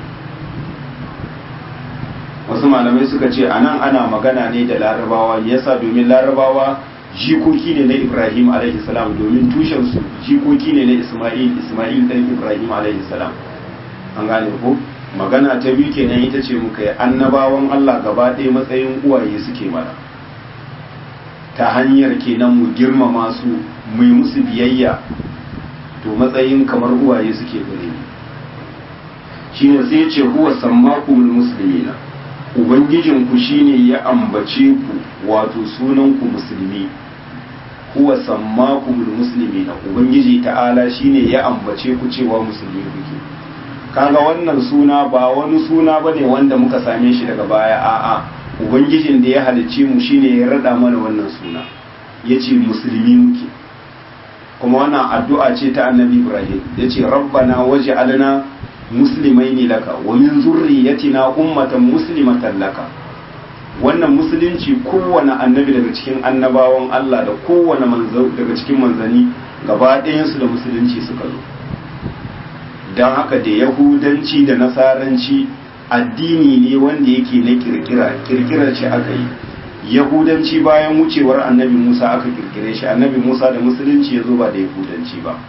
wasu malamai suka ce anan ana magana ne da larabawa yasa domin larabawa jikoki ne na Ibrahim alaihi salam domin tushensu jikoki ne na Ismail Ismail dan Ibrahim alaihi salam an gane ko magana ta biyu kenan ita ce muka yi annabawan Allah gaba ɗaya matsayin uwaye suke mana ta hanyar kenan mu girmama su mu yi musu biyayya to matsayin kamar uwaye suke gare ni shine sai ce huwa sammakumul muslimina ubangijinku shine ya ambace ku wato sunanku musulmi huwa sammakumul muslimina ubangiji ta'ala shine ya ambace ku cewa musulmi kuke kaga wannan suna ba wani suna bane wanda muka same shi daga baya a'a ubangijin da ya halicce mu shine ya rada mana wannan suna yace musulmi muke kuma wannan addu'a ce ta annabi ibrahim yace rabbana waj'alna muslimaini laka wa min zurriyatina ummatan muslimatan laka wannan musulunci kowane annabi daga cikin annabawan Allah da kowane manzo daga cikin manzani gaba ɗayansu da musulunci suka zo don haka da yahudanci da nasaranci addini ne wanda yake na kirkira kirkira ce aka yi yahudanci bayan wucewar annabi musa aka kirkire shi annabi musa da musulunci ya zo ba da yahudanci ba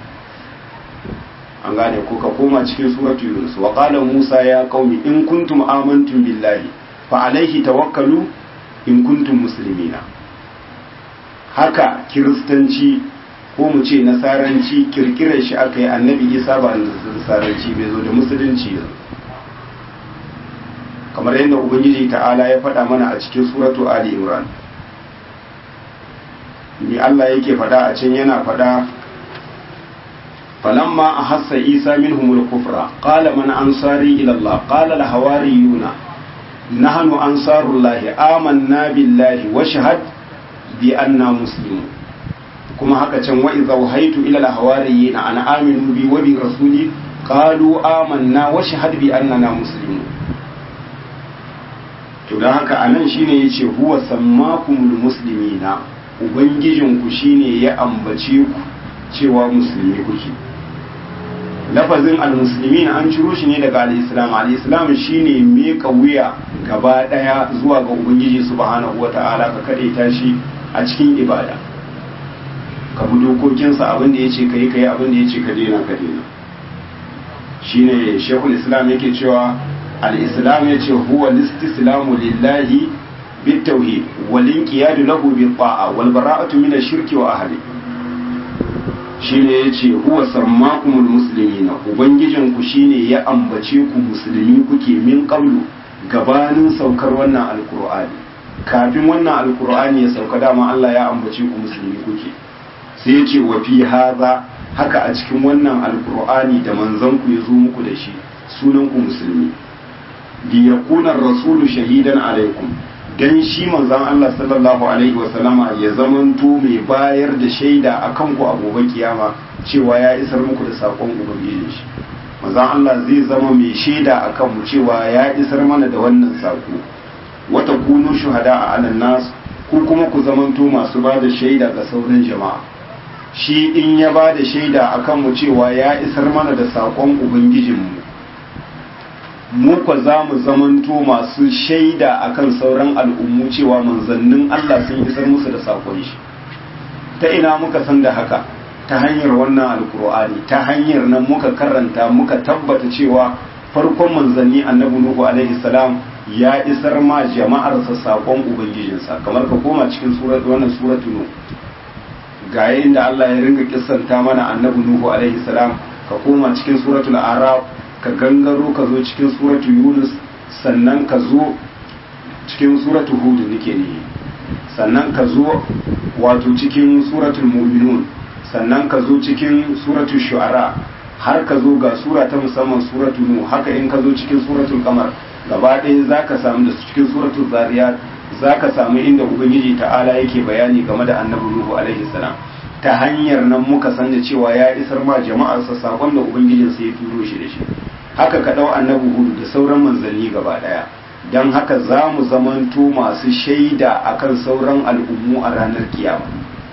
an gane ko ka koma cikin suratu yunus wa qala musa ya qaumi in kuntum amantum billahi fa alaihi tawakkalu in kuntum muslimina haka kiristanci ko mu ce nasaranci kirkirar shi aka yi annabi isa ba nasaranci bai zo da musulunci kamar yadda ubangiji ta'ala ya faɗa mana a cikin suratu ali imran ni Allah yake faɗa a can yana faɗa فلما أحس عيسى منهم الكفر قال من أنصاري إلى الله قال الحواريون نحن أنصار الله آمنا بالله واشهد بأننا مسلمون كما هكذا وإذا وهيت إلى الحواريين أن آمنوا بي وبرسولي قالوا آمنا واشهد بأننا مسلمون to don haka a nan shine ya ce huwa sammakumul muslimina ubangijinku shine ya ambace ku cewa musulmi kuke lafazin almusulmin an ciro shi ne daga al'islam al'islam shine meka wuya gaba daya zuwa ga ubangiji subhanahu wata'ala ka kade ta shi a cikin ibada ka bi dokokinsa abin da yace kai kai abin da yace ka daina ka daina shine shekul islam yake cewa al-islam yace huwa listislamu lillahi بالتوحيد والانقياد له بالطاعة والبراءة من الشرك وأهله shine ya ce huwa sammakumul muslimina ubangijinku shine ya ambace ku musulmi kuke min qablu gabanin saukar wannan alkur'ani kafin wannan alkur'ani ya sauka dama Allah ya ambace ku musulmi kuke sai ya ce wa fi hadha haka a cikin wannan alkur'ani da manzon ku ya zo muku da shi sunan ku musulmi li yakuna rasulu shahidan alaikum dan shi manzon Allah sallallahu alaihi wasallama ya zamanto mai bayar da shaida a kanku a gobe kiyama cewa ya isar muku da sakon ubangiji shi manzon Allah zai zama mai shaida a kanmu cewa ya isar mana da wannan sako wata kunu shuhada a anan nas ku kuma ku zamanto masu ba da shaida ga sauran jama'a shi in ya ba da shaida a kanmu cewa ya isar mana da sakon ubangijinmu mu kwa za mu zamanto masu shaida akan sauran al'ummu cewa manzannin Allah sun isar musu da sakon shi ta ina muka san da haka ta hanyar wannan alkur'ani ta hanyar nan muka karanta muka tabbata cewa farkon manzanni annabi nuhu alaihi salam ya isar ma jama'arsa sakon ubangijinsa kamar ka koma cikin suratu wannan suratu nuh ga da Allah ya ringa kissanta mana annabi nuhu alaihi salam ka koma cikin suratul araf ka gangaro ka zo cikin suratu yunus sannan ka zo cikin suratu hud nake ne sannan ka zo wato cikin suratul mu'minun sannan ka zo cikin suratul shu'ara har ka zo ga sura ta musamman suratu nu haka in ka zo cikin suratul kamar gaba ɗaya za ka samu da cikin suratul zariyat za ka samu inda ubangiji ta'ala yake bayani game da annabi nuhu alaihi salam ta hanyar nan muka san da cewa ya isar ma jama'arsa sakon da ubangijinsa ya turo shi da shi haka ka ɗau annabi hudu da sauran manzanni gaba ɗaya don haka za mu zamanto masu shaida akan sauran al'ummu a ranar kiyama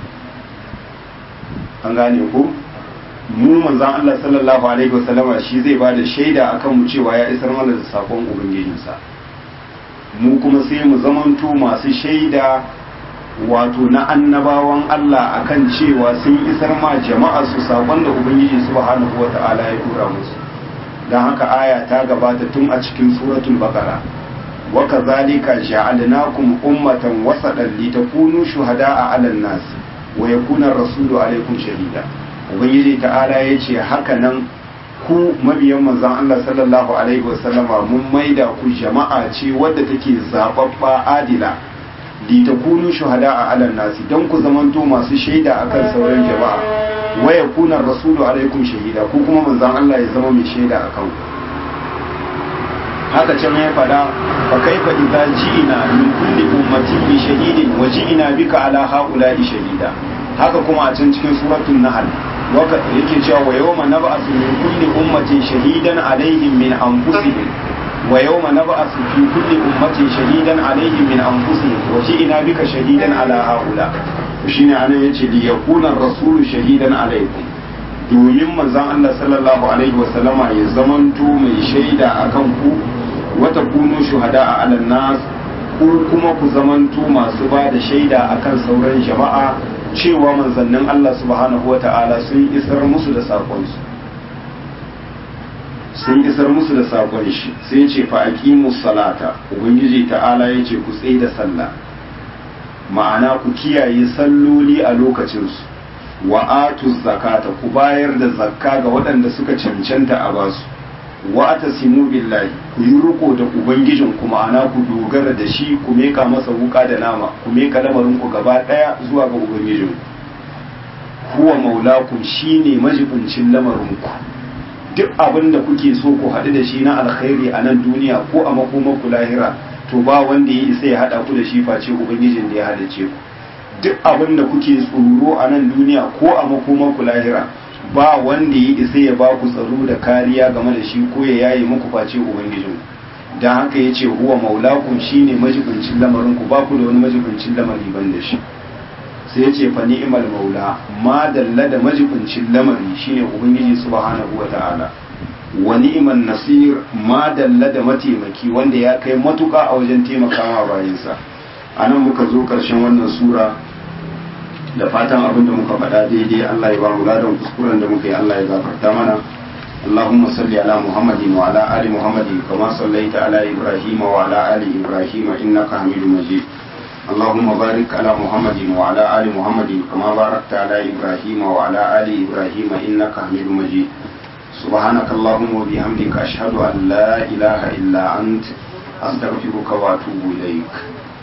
an gane ku mu manzan Allah sallallahu alaihi wasallama shi zai ba da shaida akan mu cewa ya isar mana da sakon ubangijinsa mu kuma sai mu zamanto masu shaida wato na annabawan Allah akan cewa sun isar ma jama'a su sakon da ubangiji subhanahu wata'ala ya tura musu dan haka aya ta gabata tun a cikin suratul baqara wa kadhalika ja'alnakum ummatan wasatan litakunu shuhada'a 'alan nas wa yakuna rasulu alaikum shahida ubangiji ta'ala ya ce haka nan ku mabiyan manzon Allah sallallahu alaihi wasallama mun maida ku jama'a ce wadda take zababba adila li takunu shuhada'a 'alan nas dan ku zamanto masu shaida akan sauran jama'a wa yakuna rasulu alaikum shahida ku kuma manzon Allah ya zama mai shaida akan ku haka can ya fada fa kaifa idza ji'ina min kulli ummatin bi shahidin wa ji'ina bika ala haula'i shahida haka kuma a can cikin suratul nahl waka yake cewa wa yawma nab'asu min kulli ummatin shahidan alaihim min anfusihim wa yawma nab'asu fi kulli ummatin shahidan alaihim min anfusihim wa ji'ina bika shahidan ala haula shine anan yace li yakuna rasulu shahidan alaikum domin manzon Allah sallallahu alaihi wa sallama ya zamanto mai shaida akan ku wata kunu shuhada a alal nas ku kuma ku zamanto masu ba da shaida akan sauran jama'a cewa manzannin Allah subhanahu wa ta'ala sun isar musu da sakonsu sun isar musu da sakon shi sai ce fa aqimus salata ubangiji ta'ala yace ku tsaye da sallah ma'ana ku kiyaye salloli a lokacinsu wa atuz zakata ku bayar da zakka ga waɗanda suka cancanta a basu wa atasimu billahi ku yi riko da ubangijin ku ma'ana ku dogara da shi ku meka masa wuka da nama ku meka lamarin ku gaba daya zuwa ga ubangijin huwa maulakum shine majibincin lamarin ku duk abin da kuke so ku haɗu da shi na alkhairi a nan duniya ko a makomar ku lahira to ba wanda ya isa ya haɗa ku da shi face ubangijin da ya halice ku duk abin da kuke tsoro a nan duniya ko a makomar ku lahira ba wanda ya isa ya ba ku tsaro da kariya game da shi ko ya yaye muku face ubangijin dan haka ya ce huwa maulakum shine majibincin lamarin ku ba ku da wani majibincin lamari ban da shi sai ya ce fa ni'mal maula ma dalla da majibincin lamari shine ubangiji subhanahu wata'ala wa ni'man nasir ma dalla da mataimaki wanda ya kai matuka a wajen taimakawa bayansa anan muka zo karshen wannan sura da fatan abin da muka faɗa daidai Allah ya ba mu ladan kuskuren da muka yi Allah ya gafarta mana اللهم صل على محمد وعلى آل محمد كما صليت على إبراهيم وعلى آل إبراهيم إنك حميد مجيد اللهم بارك على محمد وعلى آل محمد كما باركت على إبراهيم وعلى آل إبراهيم إنك حميد مجيد سبحانك اللهم وبحمدك أشهد أن لا إله إلا أنت أستغفرك وأتوب إليك